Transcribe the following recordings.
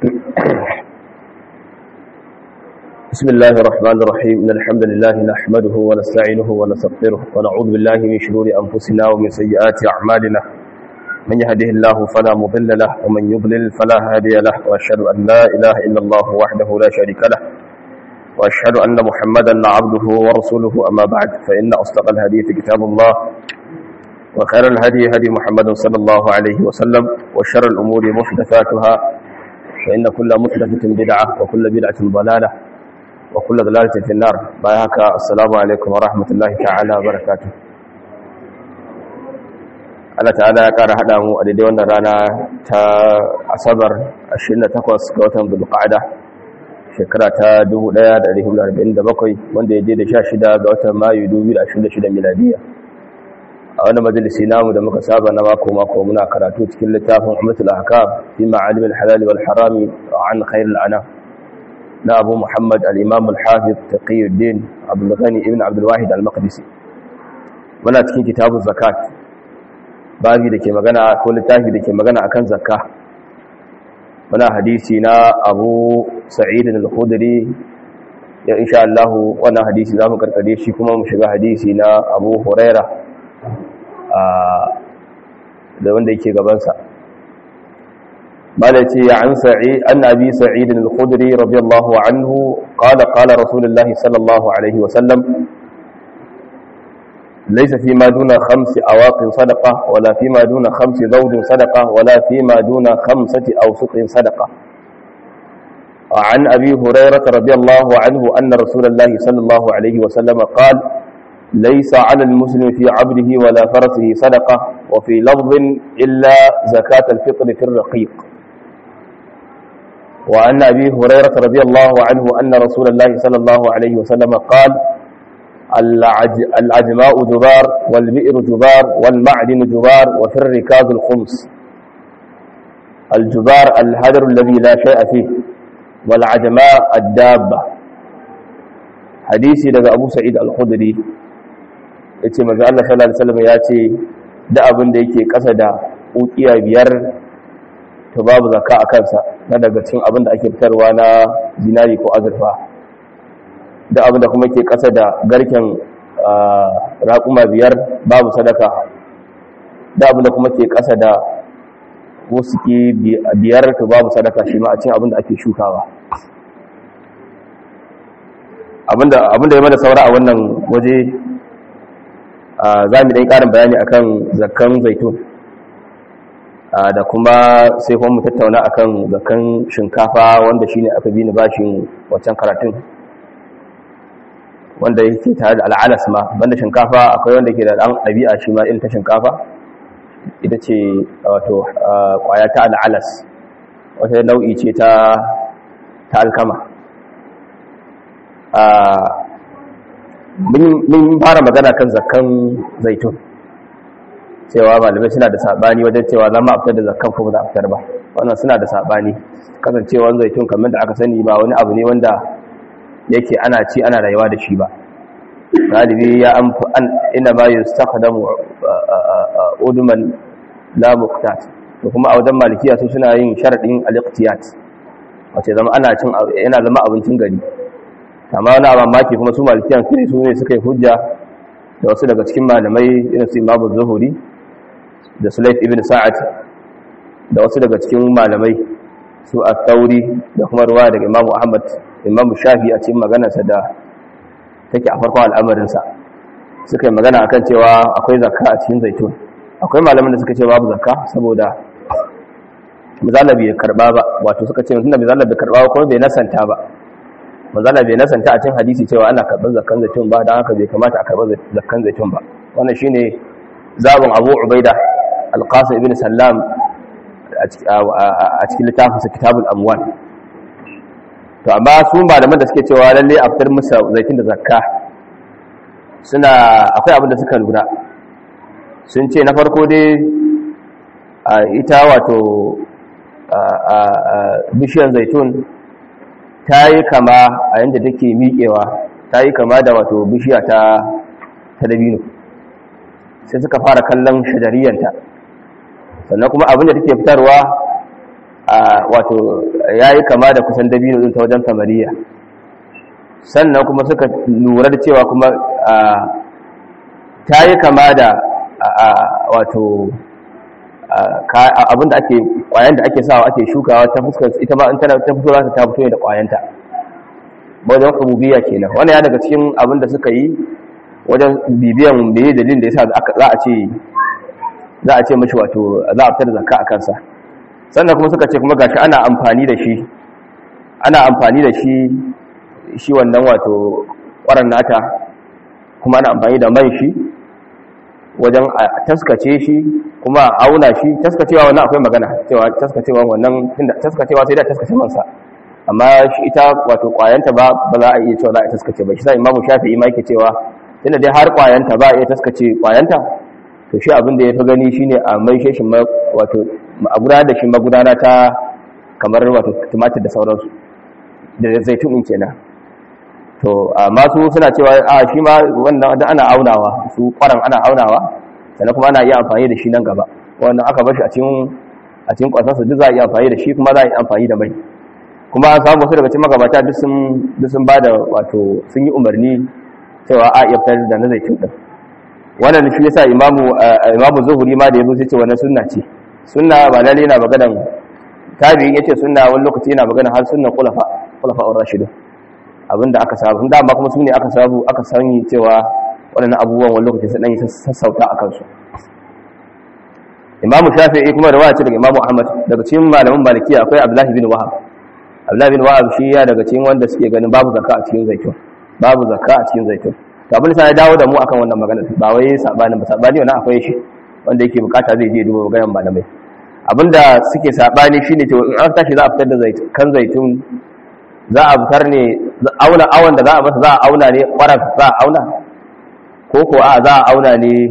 بسم الله الرحمن الرحيم إن الحمد لله نحمده ونستعينه ونستغفره ونعوذ بالله من شرور أنفسنا ومن سيئات أعمالنا من يهده الله فلا مضل له ومن يضلل فلا هادي له وأشهد أن لا إله إلا الله وحده لا شريك له وأشهد أن محمدا عبده ورسوله أما بعد فإن أصدق الحديث كتاب الله وخير الهدي هدي محمد صلى الله عليه وسلم وشر الأمور محدثاتها فإن كل محدثة بدعة وكل بدعة ضلالة وكل ضلالة في النار بايهك السلام عليكم ورحمة الله تعالى وبركاته Allah ta'ala ya ƙara haɗa mu a daidai wannan rana ta asabar 28 ga watan Dhulqa'ada shekara ta 1447 wanda ya je da 16 ga watan Mayu 2026 miladiya a wannan majalisi namu da muka saba na mako mako muna karatu cikin littafin Ummatul Ahkam fi ma'alim al-halal wal harami an khair al-anam na Abu Muhammad al-Imam al-Hafiz Taqiyuddin Abdul Ghani ibn Abdul Wahid al-Maqdisi muna cikin kitabuz zakat babi da ke magana ko littafi da ke magana akan zakka muna hadisi na Abu Sa'id al-Khudri ya insha Allah wannan hadisi zamu karkare shi kuma mu shiga hadisi na Abu Huraira da wanda yake gabansa malaci ya an sa'i an abi sa'id al-khudri radiyallahu anhu qala qala rasulullah sallallahu alaihi wa sallam laysa fi ma duna khamsi awaqin sadaqa wala fi ma duna khamsi zawdin sadaqa wala fi ma duna khamsati awsuqin sadaqa عن أبي هريرة رضي الله عنه أن رسول الله صلى الله عليه وسلم قال ليس على المسلم في عبده ولا فرسه صدقة وفي لفظ إلا زكاة الفطر في الرقيق وعن أبي هريرة رضي الله عنه أن رسول الله صلى الله عليه وسلم قال العجماء جبار والبئر جبار والمعدن جبار وفي الركاز الخمس الجبار الهدر الذي لا شيء فيه والعجماء الدابة حديثي لذا أبو سعيد الخدري ya ce maza Allah sallallahu Alaihi wasallam ya ce da abin da yake ƙasa da ukiya biyar to babu zaka a kansa na daga cin abin da ake fitarwa na zinari ko azurfa da abin da kuma ke ƙasa da garken raƙuma biyar babu sadaka da abin da kuma ke ƙasa da wusuki biyar to babu sadaka shi ma a cin abin da ake shukawa abin da ya mana saura a wannan waje za mu ɗai ƙarin bayani akan zakkan zaitun da kuma sai kuma mu tattauna akan zakkan shinkafa wanda shine aka bi ni bashin wancan karatun wanda yake tare da al'alas ma banda shinkafa akwai wanda ke da ɗan ɗabi'a shi ma irin ta shinkafa ita ce wato ƙwaya ta al'alas wata nau'i ce ta alkama mun fara magana kan zakkan zaitun cewa malamai suna da sabani wajen cewa za mu fitar da zakkan ko ba za a fitar ba wannan suna da sabani kasancewar zaitun kamar da aka sani ba wani abu ne wanda yake ana ci ana rayuwa da shi ba galibi ya an ina ma yustaqdamu uduman la muqtat to kuma a wajen malikiya su suna yin sharadin al-iqtiyat wace zama ana cin yana zama abincin gari amma wani abin maki kuma su malikiyan su ne su ne suka yi hujja da wasu daga cikin malamai irin su imamu zuhuri da sulaif ibn sa'ad da wasu daga cikin malamai su a tauri da kuma ruwa daga imamu ahmad imamu shafi a cikin maganarsa da take a farkon al'amarinsa suka yi magana akan cewa akwai zakka a cikin zaitun akwai malamin da suka ce babu zakka saboda misali bai karba ba wato suka ce tunda misali bai karba ba kuma bai nasanta ba manzala bai nasanta a cin hadisi cewa ana karɓar zakkan zaitun ba don haka bai kamata a karɓar zakkan zaitun ba wannan shine zabin abu ubaida alqasim ibn sallam a cikin littafinsa kitabul amwal to amma su malaman da suke cewa lalle a fitar musu zaitun da zakka suna akwai abin da suka lura sun ce na farko dai ita wato bishiyar zaitun ta yi kama a yadda take miƙewa ta yi kama da wato bishiya ta dabino sai suka fara kallon shajariyanta sannan kuma abin da take fitarwa wato ya yi kama da kusan dabino ɗin ta wajen kamariya sannan kuma suka lura da cewa kuma ta yi kama da wato abinda ake kwayan da ake sawa ake shukawa ta fuskar ita ma in tana ta fito za ta fito da kwayanta wajen rububiyya kenan wannan ya daga cikin abinda suka yi wajen bibiyan da yi dalilin da yasa za a ce za a ce mashi wato za a fitar da zakka a kansa sannan kuma suka ce kuma gashi ana amfani da shi ana amfani da shi shi wannan wato ƙwarar nata kuma ana amfani da man shi wajen taskace shi kuma auna shi taskacewa wannan akwai magana cewa taskacewa wannan inda taskacewa sai da taskace mansa amma shi ita wato kwayanta ba ba za a iya cewa za a taskace ba shi sai imamu shafi'i ma yake cewa tunda dai har kwayanta ba a iya taskace kwayanta to shi abin da ya fi gani shine a mai shi wato a gudanar da shi magudana ta kamar wato tumatir da sauransu da zaitun in kenan to amma su suna cewa a shi ma wannan da ana aunawa su kwaran ana aunawa sannan kuma ana iya amfani da shi nan gaba wannan aka bar shi a cikin a cikin kwasansa duk za a iya amfani da shi kuma za a yi amfani da mai kuma an samu wasu daga cikin magabata duk sun duk sun bada wato sun yi umarni cewa a iya fitar da na zaitun din wannan shi yasa imamu imamu zuhuri ma da yazo sai ce wannan sunna ce sunna ba lalle yana maganan tabi'in yace sunna wani lokaci yana magana har sunnan khulafa khulafa ar-rashidun abinda aka sabu da amma kuma su ne aka sabu aka sani cewa waɗannan abubuwan wani lokaci sun yi sassauta a kansu imamu shafi'i kuma da wace daga imamu ahmad daga cikin malaman malikiya akwai abdullahi bin wahab abdullahi bin wahab shi ya daga cikin wanda suke ganin babu zakka a cikin zaitun babu zakka a cikin zaitun to abin sai ya dawo da mu akan wannan magana ba wai sabani ba sabani wannan akwai shi wanda yake bukata zai je duba maganar malamai abinda suke sabani shine cewa in an tashi za a fitar da zaitun kan zaitun za a fitar ne auna awon da za a masa za a auna ne kwarar za a auna ko ko a za a auna ne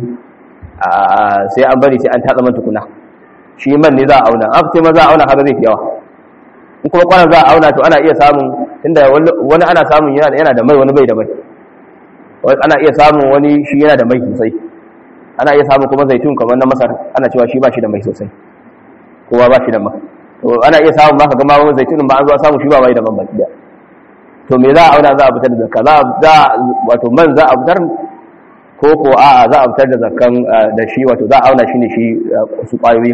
sai an bari sai an tatsa man tukuna shi man ne za a auna an fice ma za a auna kaga zai fi yawa in kuma kwarar za a auna to ana iya samun inda wani ana samun yana da mai wani bai da mai ana iya samun wani shi yana da mai sosai ana iya samun kuma zaitun kamar na masar ana cewa shi ba shi da mai sosai kowa ba shi da mai to ana iya samun maka gama wani zaitunin ba an zo samu shi ba mai da man baki to me za a auna za a fitar da zakka za wato man za a fitar ko ko a za a fitar da zakkan da shi wato za a auna shi ne shi su kwayoyi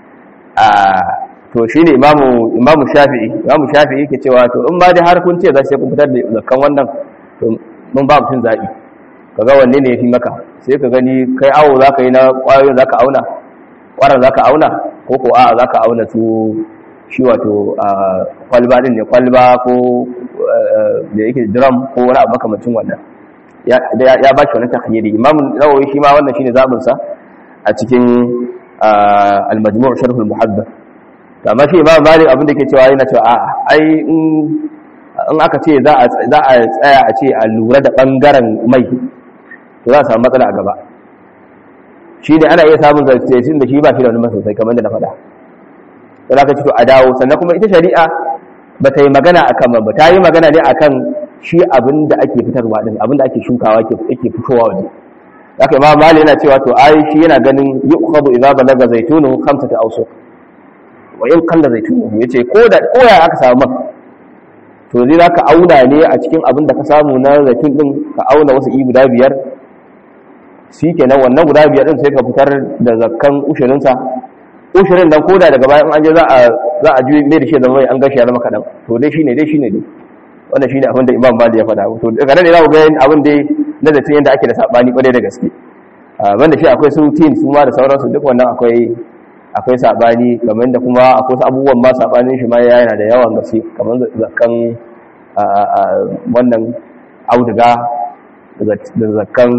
to shi ne imamu imamu shafi'i imamu shafi'i ke cewa to in ba dai har kun ce za sai kun fitar da zakkan wannan to mun ba mutum zaɓi kaga wanne ne ya fi maka sai ka gani kai awo za ka yi na kwayoyin za ka auna kwarar za ka auna ko ko a za ka auna su shi wato kwalba din ne kwalba ko da yake drum ko wani abu makamacin wannan ya ba shi wani takhayyari imamu nawawi shi ma wannan shine zabin sa a cikin al-majmu' sharh al-muhaddith amma shi imam malik abin da yake cewa yana cewa a'a ai in aka ce za a tsaya a ce a lura da bangaren mai to za a samu matsala a gaba shi ne ana iya samun zartacin da shi ba shi da wani sosai kamar da na faɗa da za ka ci to a dawo sannan kuma ita shari'a ba ta yi magana a kan ba ta yi magana ne a kan shi abin da ake fitarwa ɗin abin da ake shukawa ake fitowa waje haka imam mali yana cewa to ai shi yana ganin yi ukhadu idza balaga zaitunu khamsata awsuq wa in qalla zaitunu yace ko da ko ya aka samu man to zai zaka auna ne a cikin abin da ka samu na zaitun din ka auna wasu i guda biyar shi kenan wannan guda biyar din sai ka fitar da zakkan ushirinsa ushirin nan koda daga bayan an je za a za a juye mai da shi zama an gashi ya zama kadan to dai shine dai shine dai wannan shine abin da Imam Malik ya faɗa to daga nan ne za ku ga abin dai na da yanda ake da sabani kwarai da gaske banda shi akwai su tin su ma da sauransu duk wannan akwai akwai sabani kamar da kuma akwai wasu abubuwan ma sabanin shi ma yana da yawan gaske kamar zakkan wannan auduga da zakkan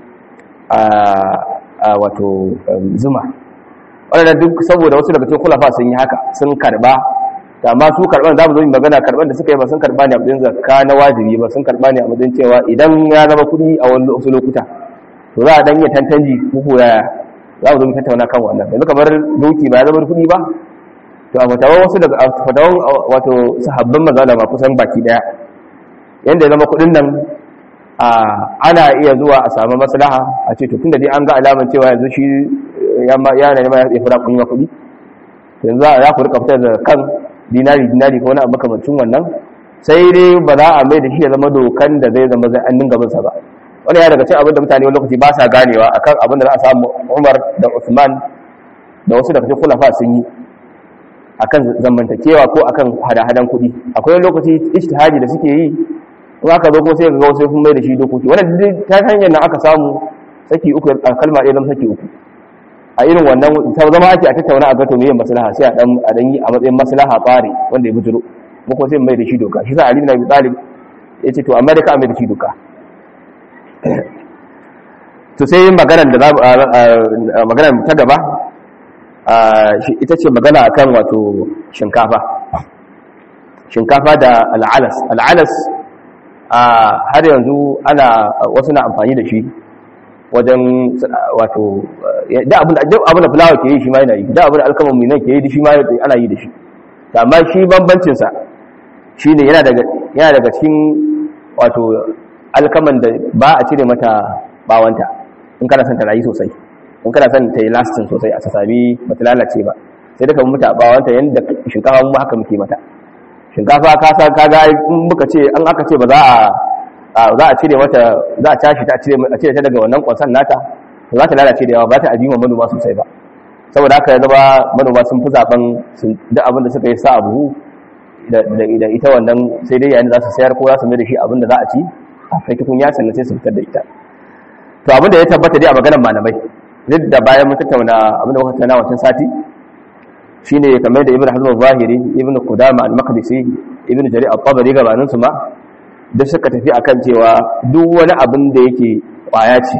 a wato zuma wadanda duk saboda wasu daga cikin kulafa sun yi haka sun karba amma su karban za mu zo magana karban da suka yi ba sun karba ne a matsayin zakka na wajibi ba sun karba ne a matsayin cewa idan ya zama kuɗi a wani wasu lokuta to za a dan iya tantanji ko yaya za mu zo mu tattauna kan wannan yanzu kamar doki ba ya zama kuɗi ba to a fatawan wasu daga fatawan wato sahabban manzala ba kusan baki daya yanda ya zama kuɗin nan ana iya zuwa a samu maslaha a ce tun da dai an ga alaman cewa yanzu shi yana nema ya fura kunya kuɗi yanzu za ku rika fitar da kan dinari dinari ko wani abu makamancin wannan sai dai ba za a mai da shi ya zama dokan da zai zama zai an dinga bin sa ba wani ya daga cikin abin da mutane wani lokaci ba sa ganewa akan abin da za a samu Umar da Uthman da wasu daga cikin khulafa sun yi akan zamantakewa ko akan hada-hadan kuɗi akwai wani lokaci ijtihadi da suke yi in aka zo ko sai ga wasu sun mai da shi dokoki wannan ta hanyar nan aka samu saki uku a kalma ɗaya zama saki uku a irin wannan ta zama ake a tattauna a gato mai maslaha sai a dan a dan yi a matsayin maslaha tsari wanda ya bujuro ko ko sai mai da shi doka shi sa Ali bin Abi Talib yace to amma da ka mai da shi doka to sai maganar da maganar ta gaba ita ce magana akan wato shinkafa shinkafa da al'alas al'alas har yanzu ana wasu na amfani da shi wajen wato da abin da fulawa ke yi shi ma yana yi da abin da alkaman minan ke yi shi ma ana yi da shi amma shi bambancinsa shi ne yana daga cikin wato alkaman da ba a cire mata bawanta in kana son ta rayu sosai in kana son ta yi lastin sosai a sassabi ba ta lalace ba sai daga mata bawanta yadda shinkafa mu haka muke mata shinkafa ka san kaga in muka ce an aka ce ba za a za a cire mata za a tashi ta cire a cire ta daga wannan kwansan nata to za ta lalace da yawa ba ta ajima manoma sosai ba saboda haka ya zama manoma sun fi zaben duk abin da suka yi sa abu da ita wannan sai dai yayin da za su sayar ko za su mai da shi abin da za a ci a kai tukun ya sannan sai su fitar da ita to abin da ya tabbata dai a maganar malamai duk da bayan mun tattauna abin da muka tattauna wancan sati shine kamar da ibnu hazm al-zahiri ibnu qudama al-maqdisi ibnu jarir al-tabari gabanin su ma da suka tafi akan cewa duk wani abin da yake kwaya ce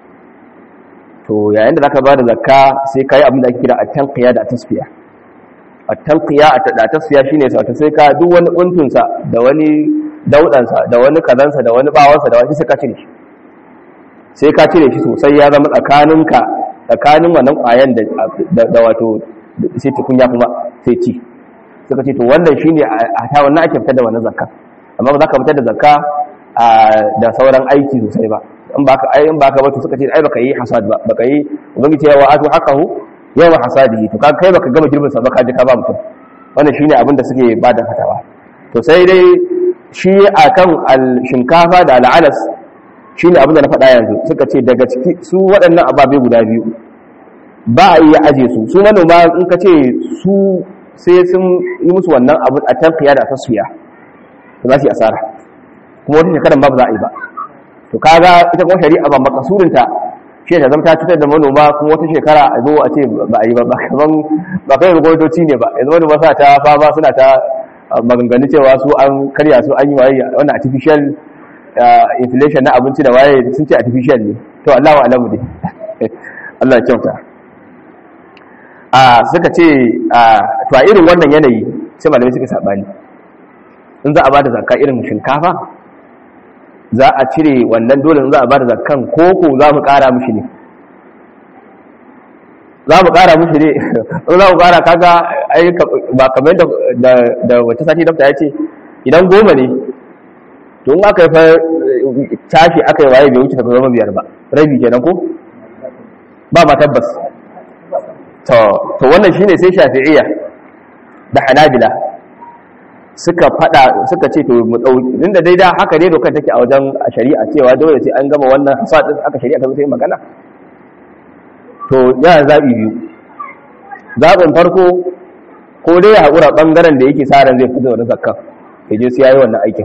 to yayin da zaka ba da zakka sai kai abin da ake kira at-tanqiya da at-tasfiya at-tanqiya da tasfiya shine sai sai ka duk wani untun sa da wani daudan sa da wani kazan sa da wani bawan sa da wani sai ka cire shi sai ka cire shi sosai ya zama tsakaninka tsakanin wannan kwayan da da wato sai tukunya kuma sai ci suka ce to wannan shine a ta wannan ake fitar da wannan zakka amma ba za ka fitar da zakka da sauran aiki sosai ba in baka ai in baka ba to suka ce ai baka yi hasad ba baka yi ubangiji ya wa'atu haqahu yawa hasadihi to kai baka gama girbin sa ba ka ji ka ba mutum wannan shine abin da suke ba da fatawa to sai dai shi akan al-shinkafa da al-alas shine abin da na faɗa yanzu suka ce daga ciki su waɗannan ababe guda biyu ba a iya aje su su manoma in ka ce su sai sun yi musu wannan abin a tankiya da tasfiya za su yi asara kuma wata shekarar ba za a yi ba to kaga ita kuma shari'a ba makasurinta shi ta zama ta cutar da manoma kuma wata shekara a zo a ce ba a yi ba kaman ba kai gwamnatoci ne ba yanzu manoma suna ta fama suna ta maganganu cewa su an karya su an yi waye wannan artificial inflation na abinci da waye sun ce artificial ne to Allah wa alamu dai Allah ya kyauta a suka ce to a irin wannan yanayi sai malamai suka sabani in za a bada zakka irin shinkafa za a cire wannan dole za a bada zakkan koko za mu kara mushi ne za mu kara mushi ne in za mu kara kaga ai ba kamar da da wata sati dafta ya ce idan goma ne to in aka yi fa tashi aka yi waye bai wuce ta zama biyar ba rabi kenan ko ba ma tabbas to to wannan shine sai shafi'iyya da hanabila suka fada suka ce to mu dau inda dai da haka dai dokar take a wajen shari'a cewa dole sai an gama wannan hasadin aka shari'a ta zo magana to ya zabi biyu zabin farko ko dai ya haƙura ɓangaren da yake sa ran zai fito da zakka ya je sai yayi wannan aikin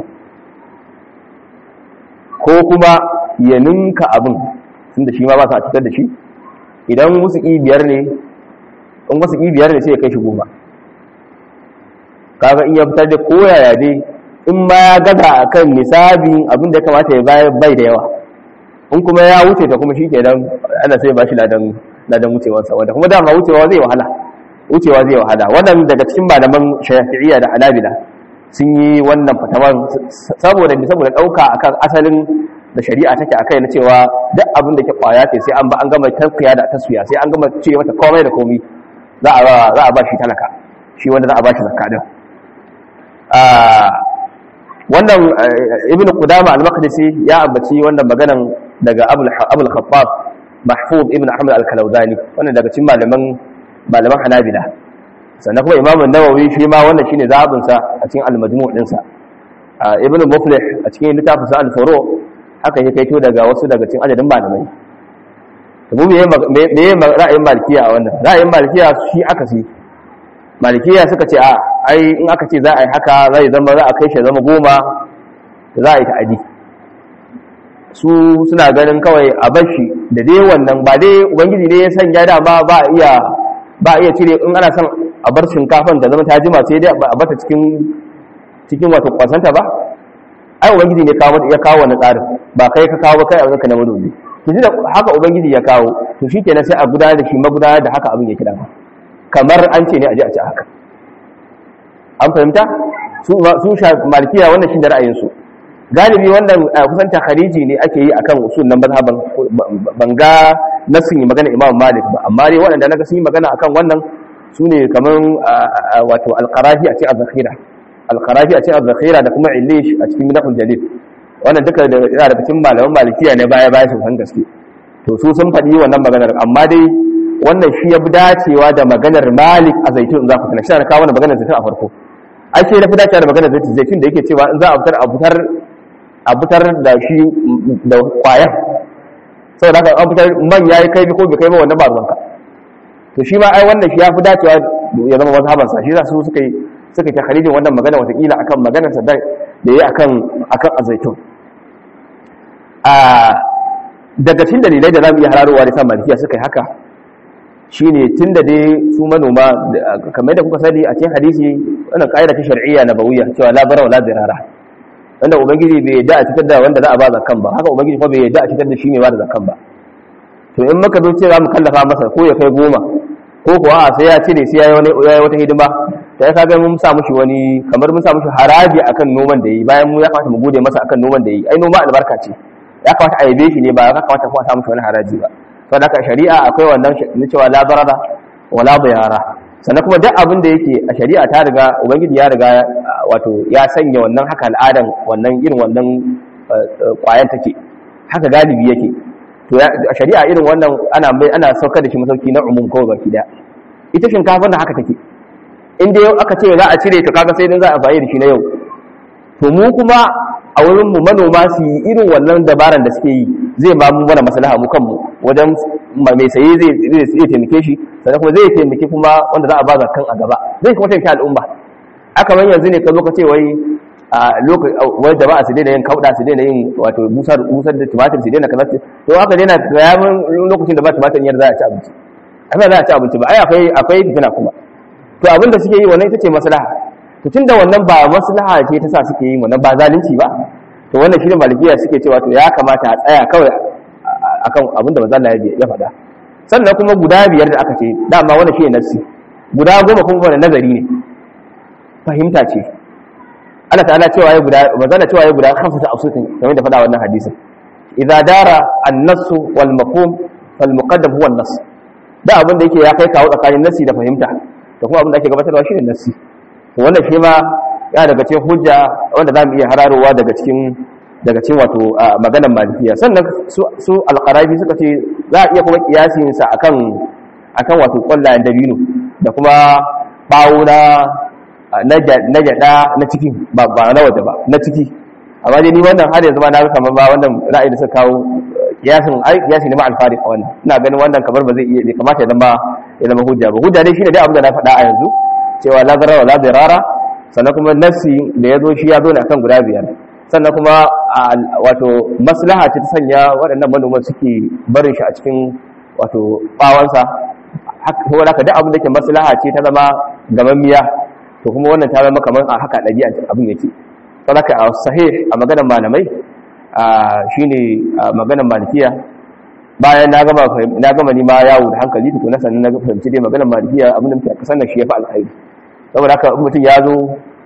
ko kuma ya ninka abin tunda shi ma ba sa fitar da shi idan musu biyar ne in wasu biyar ne sai ya kai shi goma kaga in ya fitar da koyaya dai in ma ya gaza akan nisabin abin da ya kamata ya bayar bai da yawa in kuma ya wuce ta kuma shi ke dan ana sai ba shi ladan ladan wucewarsa wanda kuma dama wucewa zai wahala wucewa zai wahala wannan daga cikin malaman shafi'iyya da hanabila sun yi wannan fatawan saboda saboda dauka akan asalin da shari'a take akai na cewa duk abin da ke kwaya ce sai an ba an gama tafiya da tasfiya sai an gama cire mata komai da komai za a za a ba shi talaka shi wanda za a ba shi zakka din wannan ibnu qudama al-maqdisi ya ambaci wannan maganan daga abul abul khattab mahfuz ibnu ahmad al-kalawzani wannan daga cikin malaman malaman hanabila sannan kuma imamu nawawi shi ma wannan shine zabin sa a cikin al-majmu' din sa ibnu muflih a cikin littafin sa al-furu haka yake kaito daga wasu daga cikin adadin malamai to mu me me ra'ayin malikiya a wannan ra'ayin malikiya shi aka si malikiya suka ce a ai in aka ce za a yi haka zai zama za a kai shi zama goma za a yi ta'adi su suna ganin kawai a bashi da dai wannan ba dai ubangiji ne ya sanya dama ba iya ba iya cire in ana son a bar shinkafan da zama ta jima sai dai a bata cikin cikin wato kwasanta ba ai ubangiji ne kawo ya kawo wannan tsarin ba kai ka kawo ba kai a zaka na manomi to da haka ubangiji ya kawo to shikenan sai a gudanar da shi magudanar da haka abin ya kira kamar an ce ne a je a ci haka an fahimta su su malikiya wannan shi da ra'ayinsu galibi wannan kusan takhariji ne ake yi akan usul nan mazhaban ban ga nasin magana Imam Malik ba amma dai waɗanda naga sun yi magana akan wannan sune kaman wato al-Qarafi a cikin az-Zakhira al-Qarafi a cikin az-Zakhira da kuma Illish a cikin Minahul Jalil wannan duka da yana daga cikin malaman Malikiya ne baya baya sun gaske to su sun faɗi wannan maganar amma dai wannan shi ya fi dacewa da maganar Malik a Zaitun za ku tana shi na kawo wannan maganar Zaitun a farko ake na fi dacewa da maganar Zaitun da yake cewa in za a fitar a fitar a fitar da shi da kwayan sau da an fitar man ya yi kaifi ko bai kai ba wannan ba ruwanka to shi ma ai wannan shi ya fi dacewa ya zama wasu habansa shi za su suka yi suka ta kharijin wannan magana watakila akan maganar sa da ya yi akan akan azaitun a daga cikin dalilai da za mu iya hararowa da sa malikiya suka yi haka shine tun da dai su manoma kamar da kuka sani a cikin hadisi wannan ƙa'ida ta shar'iyya nabawiyya cewa la bara wa la dirara wanda ubangiji bai yadda a cikin da wanda za a ba zakan ba haka ubangiji kuma bai yadda a cikin da shi ne ba da zakan ba to in muka zo cewa mu kallafa masa ko ya kai goma ko kuwa a sai ya cire sai ya yi wata hidima da ya kaga mun sa mushi wani kamar mun sa mushi haraji akan noman da yi bayan mu ya kamata mu gode masa akan noman da yi ai noma albarka ce ya kamata a yabe shi ne ba ya kamata kuma a sa mushi wani haraji ba saboda haka shari'a akwai wannan na cewa la barada wala bayara sannan kuma duk abin da yake a shari'a ta riga ubangiji ya riga wato ya sanya wannan haka al'adan wannan irin wannan kwayan take haka galibi yake to a shari'a irin wannan ana mai ana saukar da shi masauki na umum kawai baki daya ita shinkafar da haka take in dai aka ce za a cire to kaga sai dan za a bayar da shi na yau to mu kuma a wurin mu manoma su yi irin wannan dabaran da suke yi zai ba mu mana maslaha mu kanmu wajen mai saye zai zai taimake shi sannan kuma zai taimake kuma wanda za a ba zakan a gaba zai kuma taimake al'umma aka man yanzu ne ka zo ka ce wai a lokacin wai da ba a su daina yin kauda su daina yin wato busar busar da tumatir su daina kaza to aka daina yayin lokacin da ba tumatir yar za a ci abinci amma za a ci abinci ba ai akwai akwai fitina kuma to abin da suke yi wannan ita ce maslaha to tunda wannan ba maslaha ce ta sa suke yi wannan ba zalunci ba to wannan shi ne malikiya suke cewa to ya kamata a tsaya kawai akan abin da manzo ya faɗa sannan kuma guda biyar da aka ce dama wannan shi ne nassi guda goma kuma wannan nazari ne fahimta ce Allah ta'ala cewa ya guda manzo cewa ya guda khamsa ta asutin kamar da faɗa wannan hadisin idza dara an-nass wal mafhum fal muqaddam huwa an-nass da abin da yake ya kai kawo tsakanin nassi da fahimta da kuma abin da ake gabatarwa shi ne nassi to wannan shi ma ya daga cikin hujja wanda za mu iya hararowa daga cikin daga cikin wato maganar malikiya sannan su alqarabi suka ce za a iya kuma kiyasin sa akan akan wato kwallayen dabino da kuma bawo na na gyada na ciki ba ba na waje ba na ciki amma dai ni wannan har yanzu ma na ga kamar ba wannan ra'ayi da suka kawo kiyasin ai kiyasi ne ma alfari a wannan ina ganin wannan kamar ba zai iya bai kamata ya zama ya zama hujja ba hujja dai shine dai abin da na faɗa a yanzu cewa la zarara la dirara sannan kuma nassi da ya zo shi ya zo ne akan guda biyar sannan kuma wato maslaha ce ta sanya waɗannan manoman suke barin shi a cikin wato bawansa ko da duk abin da ke maslaha ce ta zama gamammiya to kuma wannan ta zama kamar a haka ɗabi'a abin yake saboda a sahih a maganar malamai shine maganar malikiya bayan na gama na gama ni ma yawo da hankali to na sannan na fahimci dai maganar malikiya abin da muke kasan shi yafi alkhairi saboda haka mutum ya zo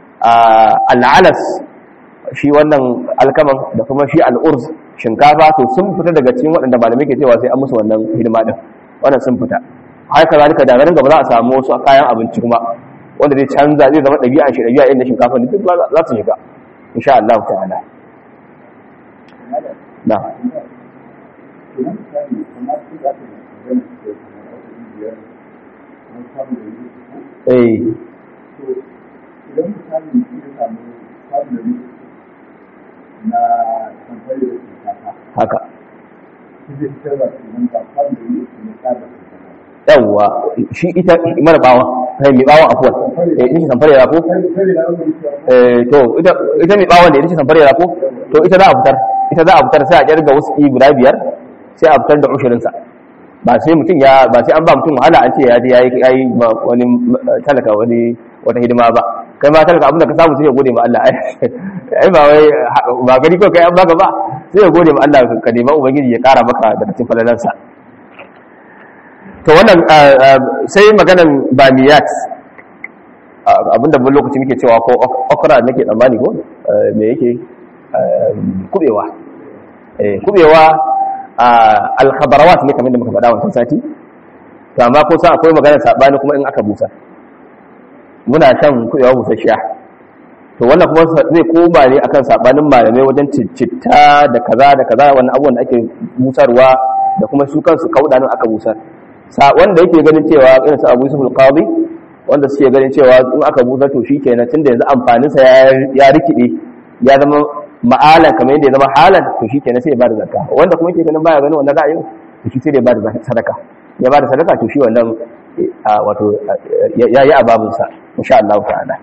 al'alas shi wannan alkaman da kuma shi al'urz shinkafa to sun fita daga cikin waɗanda malamai ke cewa sai an musu wannan hidima din wannan sun fita haka zalika da garin gaba za a samu wasu kayan abinci kuma wanda zai canza zai zama ɗabi'a shi ɗabi'a inda shinkafa ne duk za su shiga insha Allah ta'ala na eh idan misali ya samu family na kamfani da shinkafa haka shi zai fitar da sunan ba family ne ta da shinkafa yawwa shi ita mara bawa kai mai bawan afuwa eh ita samfare ya ko sai da wani cewa eh to ita ita mai bawan da ita samfare ya ko to ita za a fitar ita za a fitar sai a kirga wasu guda biyar sai a fitar da ushirin sa ba sai mutum ya ba sai an ba mutum wahala an ce ya je yayi yayi ma wani talaka wani wata hidima ba kai ma talaka abin da ka samu sai ya gode ma Allah ai ba wai ba gari ko kai an baka ba sai ya gode ma Allah ka nema ubangiji ya kara maka daga cikin falalansa to wannan sai maganan bamiyat abinda bin lokaci muke cewa ko okra nake tsammani ko me yake kubewa kubewa alkhabarawat ne kamar da muka faɗa wancan sati to amma ko sa akwai maganar sabani kuma in aka busa muna shan kubewa busasshiya to wannan kuma zai koma ne akan sabanin malamai wajen citta da kaza da kaza wannan abubuwan da ake busarwa da kuma su kansu kaudanin aka busar wanda yake ganin cewa irin su Abu Yusuf al-Qadi wanda suke ganin cewa in aka busa to shikenan tunda yanzu amfanin sa ya rikide ya zama ma'ala kamar yadda ya zama halan to shikenan sai ya bada zakka wanda kuma yake ganin baya ganin wannan ra'ayin to shi sai ya bada sadaka ya bada sadaka to shi wannan wato yayi ababun sa insha Allah ta'ala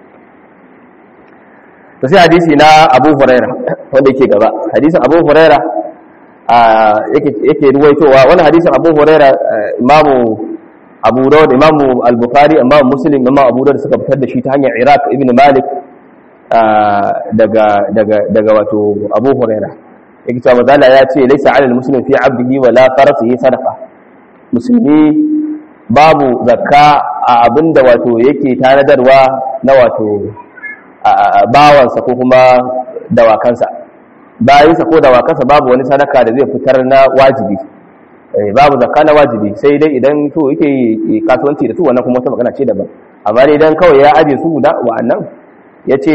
to sai hadisi na Abu Hurairah wanda yake gaba hadisin Abu Hurairah yake ruwaitowa wani hadisin abu huraira imamu abu dawud imamu al-bukhari imamu muslim imamu abu dawud suka fitar da shi ta hanyar iraq ibn malik daga daga daga wato abu huraira yake cewa mazala ya ce laisa alal muslim fi abdihi wa la farasihi sadaqa musulmi babu zakka a abinda wato yake tanadarwa na wato bawansa ko kuma dawakansa bayansa ko dawakansa babu wani sadaka da zai fitar na wajibi babu zakka na wajibi sai dai idan to yake kasuwanci da su wannan kuma wata magana ce daban amma dai idan kawai ya aje su da wa'annan ya ce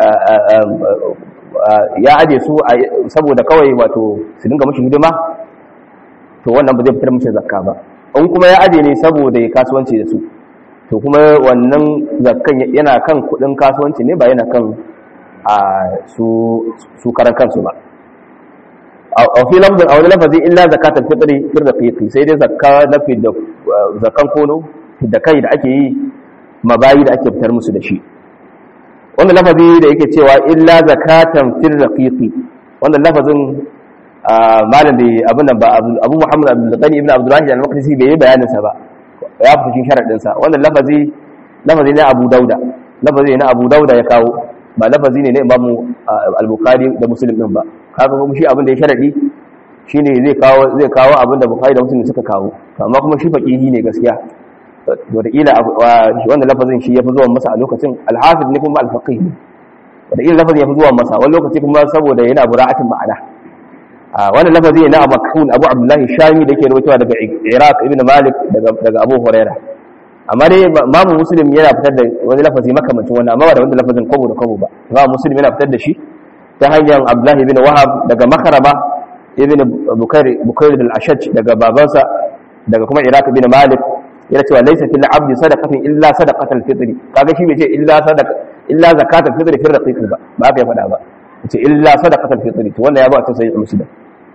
ya aje su saboda kawai wato su dinga mashi hidima to wannan ba zai fitar mashi zakka ba in kuma ya aje ne saboda ya kasuwanci da su to kuma wannan zakkan yana kan kudin kasuwanci ne ba yana kan a su karan kansu ba a fi lafzin a wani lafazi illa zakatar fitri fir raqiqi sai dai zakka na fi da zakkan kono da kai da ake yi mabayi da ake fitar musu da shi wannan lafazi da yake cewa illa zakatan fir raqiqi wannan lafazin malam da abin nan ba Abu Muhammad Abdul Ghani ibn Abdullah al-Maqdisi bai yi bayanin sa ba ya fita cikin sharadin sa wannan lafazi lafazi ne Abu Dauda lafazi ne na Abu Dauda ya kawo ba lafazi ne na Imam al-Bukhari da Muslim din ba kaga kuma shi abin da ya sharadi shine zai kawo zai kawo abin da Bukhari da Muslim suka kawo amma kuma shi faqihi ne gaskiya wataƙila wanda lafazin shi ya fi zuwa masa a lokacin alhafiz ne kuma alfaƙi wataƙila lafazin ya fi zuwa masa wani lokaci kuma saboda yana bura'atin ma'ana wani lafazi ne na amakun abu abdullahi shami da ke rawaitowa daga iraq ibn malik daga abu huraira amma dai mamu muslim yana fitar da wani lafazi makamancin wani amma ba da wanda lafazin kwabo da kwabo ba mamu muslim yana fitar da shi ta hanyar abdullahi ibn wahab daga makarama ibn bukair al-ashaj daga babansa daga kuma iraq ibn malik yana cewa laysa fil abdi sadaqatin illa sadaqatul fitri kaga shi bai ce illa sadaqa illa zakatul fitri fi raqiq ba ba ka faɗa ba ce illa sadaqatul fitri to wannan ya ba ta sai muslim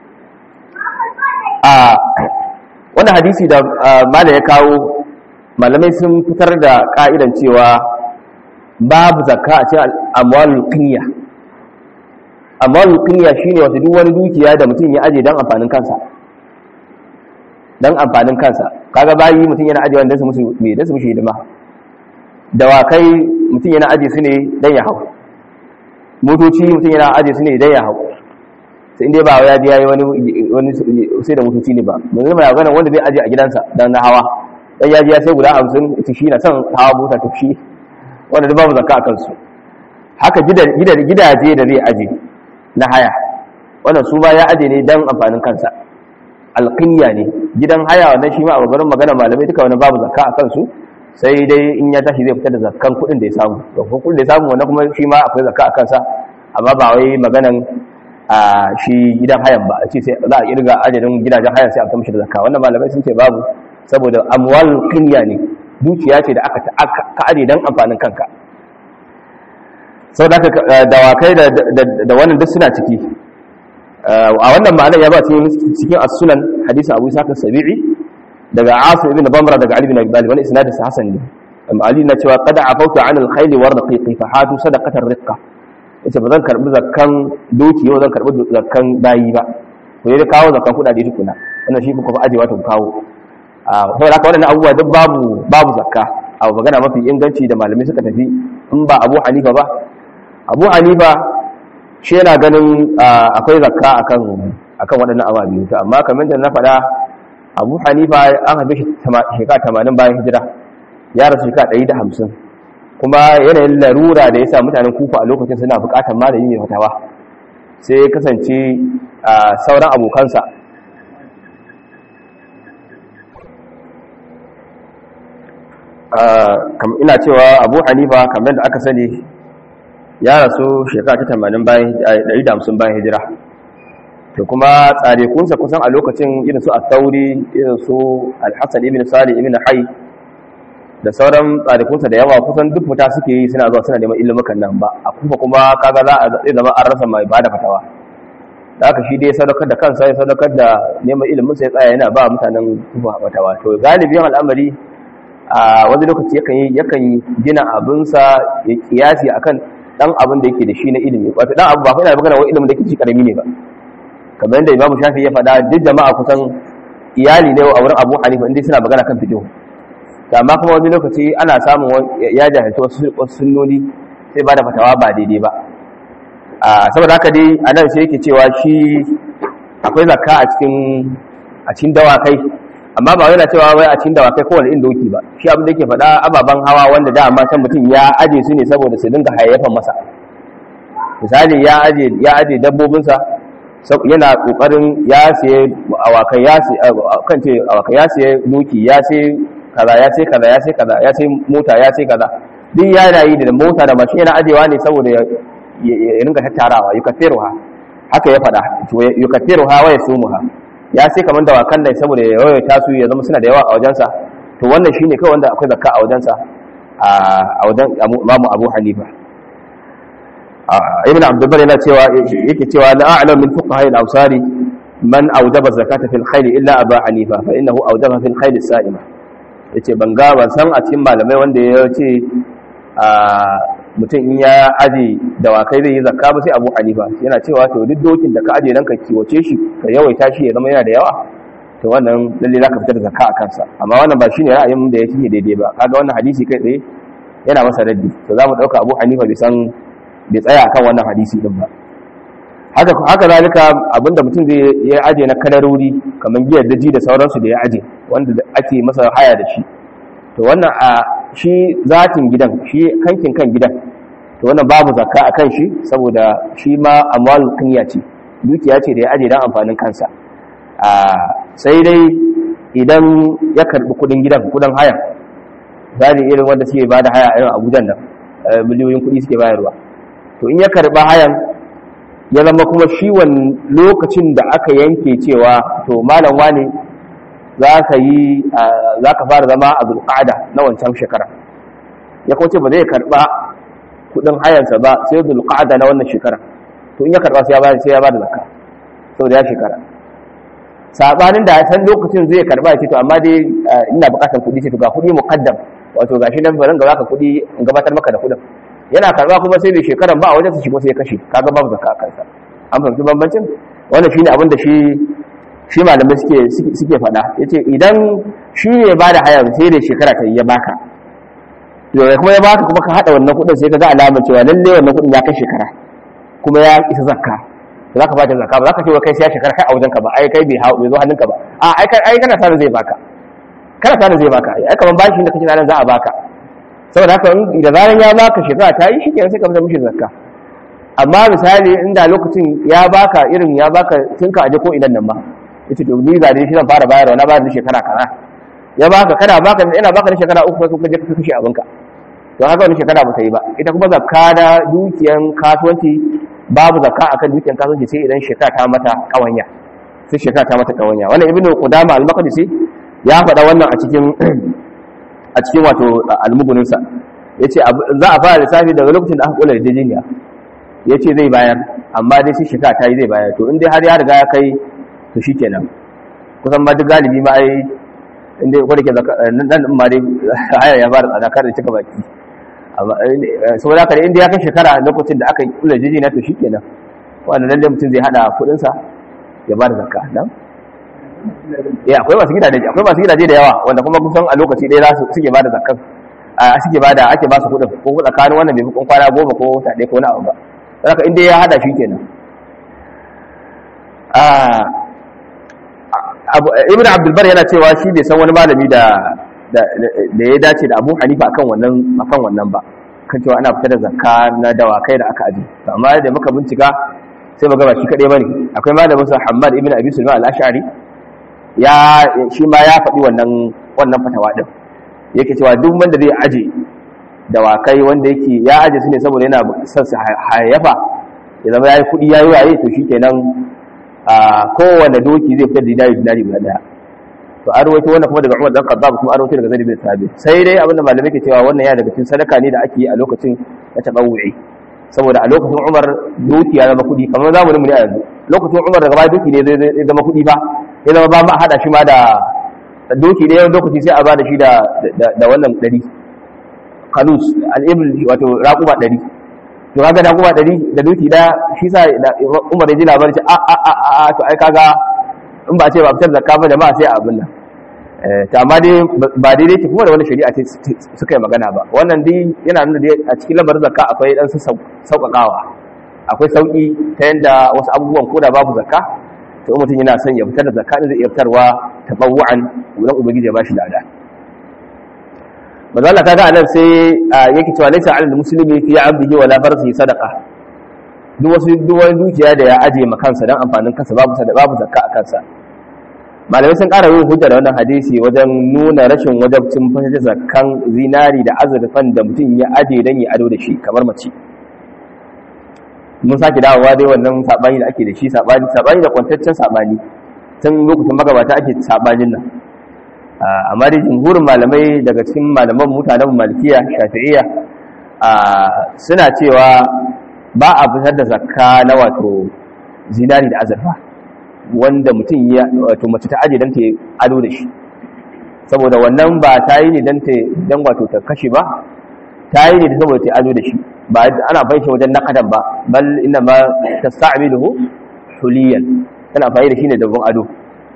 a wannan hadisi da malai ya kawo malamai sun fitar da ka'idan cewa babu zakka a cikin amwalul qinya amwalul qinya shine wato duk wani dukiya da mutum ya aje dan amfanin kansa dan amfanin kansa kaga bayi mutum yana aje wanda su musu me da su mushi hidima dawakai mutum yana aje su ne dan ya hau motoci mutum yana aje su ne dan ya hau sai inda ba ya ji yayi wani wani sai da motoci ne ba mun zama ya gana wanda zai aje a gidansa dan na hawa dan ya ji ya sai guda 50 ita shi na son hawa mota to shi wanda babu zakka a kansu haka gidaje da zai aje na haya wannan su ba ya aje ne dan amfanin kansa alƙinya ne gidan haya wannan shi ma a babban magana malamai duka wani babu zakka a kansu sai dai in ya tashi zai fitar da zakkan kuɗin da ya samu to kuɗin da ya samu wannan kuma shi ma akwai zakka a kansa amma ba wai maganan a shi gidan hayan ba a ce sai za a kirga adadin gidajen hayan sai a fitar mishi da zakka wannan malamai sun ce babu saboda amwal qinya ne dukiya ce da aka ka aje dan amfanin kanka saboda haka dawakai da da wannan duk suna ciki a wannan ma'anar ya ba cikin as-sunan hadisi Abu Isa sabi'i daga Asim ibn Bamra daga Ali ibn Abi Talib wani isnadin sa hasan ne amma Ali na cewa qad afautu 'an al-khayl wa raqiqi fa hatu sadaqatar riqqa yace ba zan karbi zakkan doki ba zan karbi zakkan bayi ba ko dai kawo zakkan kudade tukuna wannan shi kuma ajewa to kawo a saboda haka wannan abubuwa duk babu babu zakka a magana mafi inganci da malamai suka tafi in ba Abu Hanifa ba Abu Hanifa shi yana ganin akwai zakka akan akan waɗannan ababe to amma kamar da na faɗa Abu Hanifa an haife shi shekara 80 bayan hijira ya rasu shekara 150 kuma yanayin larura da yasa mutanen Kufa a lokacin suna buƙatar malami mai fatawa sai kasance sauran abokansa ina cewa Abu Hanifa kamar da aka sani ya rasu shekara ta 80 bayan 150 bayan hijira to kuma tsarekunsa kusan a lokacin irin su al-tauri irin su al-hassan ibn salih ibn hay da sauran tsarekunsa da yawa kusan duk fita suke yi suna zuwa suna neman ilimukan nan ba a kuma kuma kaga za a zai zama an rasa mai bada fatawa da haka shi dai sadaukar da kansa ya sadaukar da neman ilimin sa ya tsaya yana ba mutanen kufa fatawa to galibin al'amari a wani lokaci yakan yi yakan gina abinsa ya kiyasi akan dan abin da yake da shi na ilimi wato dan abu ba fa ina magana wai ilimin da yake shi karami ne ba kamar yadda imamu shafi ya faɗa duk jama'a kusan iyali ne a wurin abu hanifa inda suna magana kan fiqh amma kuma wani lokaci ana samun ya jahilta wasu sunnoni sai ba da fatawa ba daidai ba a saboda haka dai a nan sai yake cewa shi akwai zakka a cikin a cikin dawakai amma ba yana cewa wai a cikin dawakai kowane inda doki ba shi abin da yake faɗa ababen hawa wanda da amma can mutum ya aje su ne saboda su dinga hayayyafan masa misali ya aje ya aje dabbobinsa yana kokarin ya siye awakai ya siye kan ce awakai ya siye doki ya siye kaza ya siye kaza ya siye kaza ya siye mota ya siye kaza duk ya rayu da mota da mashin yana ajewa ne saboda ya ringa tattarawa yukathiruha haka ya faɗa yukathiruha wa yasumuha ya sai kamar da wakan nan saboda ya yawaita su ya zama suna da yawa a wajensa to wannan shine kawai wanda akwai zakka a wajensa a wajen Imam Abu Hanifa Ibn Abdul Bar yana cewa yake cewa la a'lam min fuqaha al-awsari man awjaba zakata fil khayl illa Abu Hanifa fa innahu awjaba fil khayl as-sa'ima yace ban ga ban san a cikin malamai wanda ya ce mutum in ya aje dawakai zai yi zakka ba sai abu hanifa yana cewa to duk dokin da ka aje nan ka kiwace shi ka yawaita shi ya zama yana da yawa to wannan lalle za ka fitar da zakka a kansa amma wannan ba shine ra'ayin da yake daidai ba kaga wannan hadisi kai tsaye yana masa raddi to za mu ɗauka abu hanifa bai san bai tsaya akan wannan hadisi din ba haka haka zalika abinda mutum zai ya aje na kadarori kamar giyar daji da sauransu da ya aje wanda ake masa haya da shi to wannan a shi zatin gidan shi kankin kan gidan to wannan babu zakka a kan shi saboda shi ma amwal kunya ce dukiya ce da ya aje dan amfanin kansa a sai dai idan ya karbi kudin gidan kudin haya zali irin wanda suke bada haya irin abujan nan miliyoyin kudi suke bayarwa to in ya karba hayan ya zama kuma shi wani lokacin da aka yanke cewa to malam wane za ka yi za ka fara zama a zulƙada na wancan shekara ya kwace ba zai karɓa kuɗin hayansa ba sai zulƙada na wannan shekara to in ya karɓa sai ya ba sai ya ba da zakka saboda ya shekara sabanin da san lokacin zai karɓa ce to amma dai ina buƙatar kuɗi ce to ga kuɗi muqaddam wato gashi nan bari ga zaka kuɗi in gabatar maka da kuɗin yana karɓa kuma sai bai shekaran ba a wajen su shi kuma sai ya kashe kaga babu zakka a kansa an fahimci bambancin wannan shine abin da shi shi malamai suke suke faɗa yace idan shi ne ba da hayar sai da shekara ta ya baka to kuma ya baka kuma ka hada wannan kuɗin sai ka ga alamar cewa lalle wannan kuɗin ya kai shekara kuma ya isa zakka to zaka bada zakka ba zaka ce wa kai sai ya shekara kai a wajen ka ba ai kai bai hawo bai zo hannunka ba a ai kai ai kana sanin zai baka kana sanin zai baka ai kaman bashi da kake sanin za a baka saboda haka da zaran ya baka shekara ta yi shikenan sai ka fita mishi zakka amma misali inda lokacin ya baka irin ya baka tinka aje ko idan nan ba yace to ni zare shi zan fara bayarwa na bayar da shekara kaza ya baka kana baka ina baka da shekara uku sai ka je ka kashe abinka to haka wani shekara ba ta yi ba ita kuma zakka da dukiyan kasuwanci babu zakka akan dukiyan kasuwanci sai idan shekara ta mata kawanya sai shekara ta mata kawanya wannan ibnu qudama al-maqdisi ya faɗa wannan a cikin a a cikin wato almuguninsa ya ce za a fara lissafi daga lokacin da aka kula da jiniya ya ce zai bayar amma dai sai shekara ta yi zai bayar to in dai har ya riga ya kai to shi kenan kusan ma duk galibi ma ai inda wadda ke nan ma dai haya ya fara tsada kar da cika baki saboda haka inda ya kai shekara lokacin da aka kula da jiniya to shi kenan wanda lalle mutum zai hada kudinsa ya ba da zakka nan eh akwai masu gidaje akwai masu gidaje da yawa wanda kuma kusan a lokaci ɗaya za su suke ba da zakkan a suke ba da ake ba su kudin ko tsakanin wannan bai fi kwana goma ko wata ɗaya ko wani abu ba haka inda ya hada shi kenan ibn abdulbar yana cewa shi bai san wani malami da da ya dace da abu hanifa akan wannan akan wannan ba kan cewa ana fitar da zakka na dawakai da aka aji amma da muka bincika sai muga ba shi kadai bane akwai malamin sa Hammad ibn Abi Sulaiman al-Ash'ari ya shi ma ya faɗi wannan wannan fatawa din yake cewa duk wanda zai aje dawakai wanda yake ya aje su ne saboda yana son su hayyafa ya zama yayi kudi yayi waye to shikenan a kowanne doki zai fitar da dinari dinari guda daya to an rawaito wannan kuma daga Umar dan Khattab kuma an rawaito daga Zaid bin Thabit sai dai abinda malamai ke cewa wannan ya daga cikin sadaka ne da ake yi a lokacin na tabawu'i saboda a lokacin Umar doki ya zama kudi kamar zamanin mu ne a yanzu lokacin Umar daga baya doki ne zai zama kudi ba ya zama ba ma hada shi ma da doki da yawan lokaci sai a ba da shi da da wannan dari kanus al-ibl wato raquma dari to kaga da kuma dari da doki da shi sa Umar ya ji labarin ce a a a to ai kaga in ba ce ba fitar zakka ba jama'a sai a abin nan ta amma dai ba daidai ce kuma da wani shari'a ce suka yi magana ba wannan dai yana nuna dai a cikin lamarin zakka akwai dan sauƙaƙawa akwai sauƙi ta yadda wasu abubuwan ko da babu zakka to mutum yana son ya fitar da zakka zai iya fitarwa tabawu'an wurin ubangiji ya bashi lada manzo Allah kaga anan sai yake cewa laysa 'alal muslimi fi 'abdihi wala farsihi sadaqa duk wasu duk wani dukiya da ya aje ma kansa dan amfanin kansa babu babu zakka a kansa malamai sun ƙara yin hujja da wannan hadisi wajen nuna rashin wajabcin fitar zakkan zinari da azurfan da mutum ya aje dan ya ado da shi kamar mace mun sake dawowa dai wannan sabani da ake da shi sabani sabani da kwantaccen sabani tun lokacin magabata ake sabanin nan amma dai jumhurin malamai daga cikin malaman mutanen malikiya shafi'iyya suna cewa ba a fitar da zakka na wato zinari da azurfa wanda mutum ya wato mace ta aje dan ta ado da shi saboda wannan ba ta yi ne dan ta dan wato ta kashe ba ta yi ne saboda ta ado da shi ba ana fahimci wajen naqadan ba bal inna ma tasta'miluhu huliyan tana amfani da shi ne da gun ado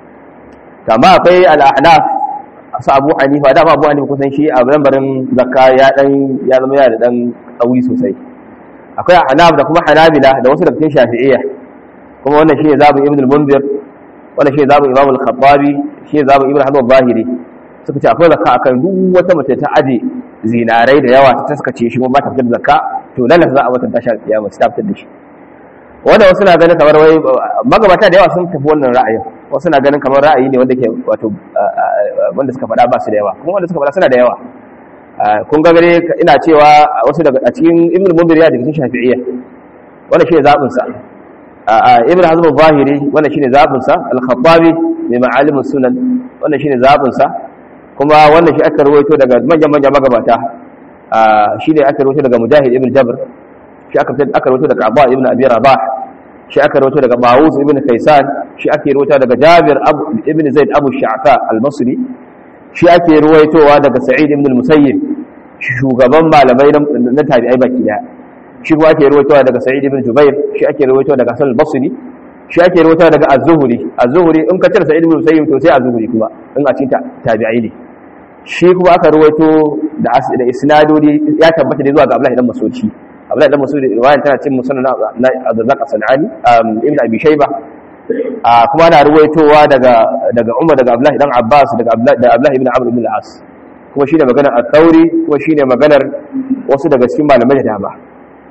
kama akwai al-ahnaf su abu hanifa da abu hanifa kusan shi a lambarin zakka ya dan ya zama yana da dan tsauri sosai akwai hanab da kuma hanabila da wasu daga cikin shafi'iyya kuma wannan shi ne zabu ibn al-munzir wannan shi ne zabu imam al-khattabi shi ne zabu ibn hazm al-zahiri suka ce akwai zakka akan duk wata mace ta aje zinarai da yawa ta taskace shi kuma ba ta fitar da zakka to lalle za a wata tashar kiyama ta fitar da shi wanda wasu na ganin kamar wai magabata da yawa sun tafi wannan ra'ayin wasu na ganin kamar ra'ayi ne wanda ke wato wanda suka faɗa ba su da yawa kuma wanda suka faɗa suna da yawa kun ga gare ina cewa wasu daga a cikin ibn mundir ya daga cikin shafi'iyya wannan shine zabin sa ibn hazm al-zahiri wannan shine zabin sa al-khattabi mai ma'alim sunan wannan shine zabin sa kuma wannan shi aka rawaito daga manyan manyan magabata shine aka rawaito daga mujahid ibn jabr shi aka aka rawaito daga abba ibn abi rabah shi aka rawaito daga Mawuz ibn Kaysan shi ake rawaito daga Jabir ibn Zaid Abu Sha'fa al-Basri shi ake rawaitowa daga Sa'id ibn al-Musayyib shugaban malamai na tabi'ai baki daya shi kuma ake rawaitowa daga Sa'id ibn Jubair shi ake rawaitowa daga Hasan al-Basri shi ake rawaitowa daga Az-Zuhri Az-Zuhri in ka cire Sa'id ibn al-Musayyib to sai Az-Zuhri kuma in a cikin tabi'ai ne shi kuma aka rawaito da da isnadodi ya tabbata da zuwa ga Abdullahi dan Mas'udi abdullahi dan masudi riwayan tana cin musannad na Abdurrazzaq as-Sanani ibn Abi Shayba kuma ana ruwaitowa daga daga Umar daga Abdullahi dan Abbas daga Abdullahi ibn Amr ibn al-As kuma shine maganar al-Thawri kuma shine maganar wasu daga cikin malamai da dama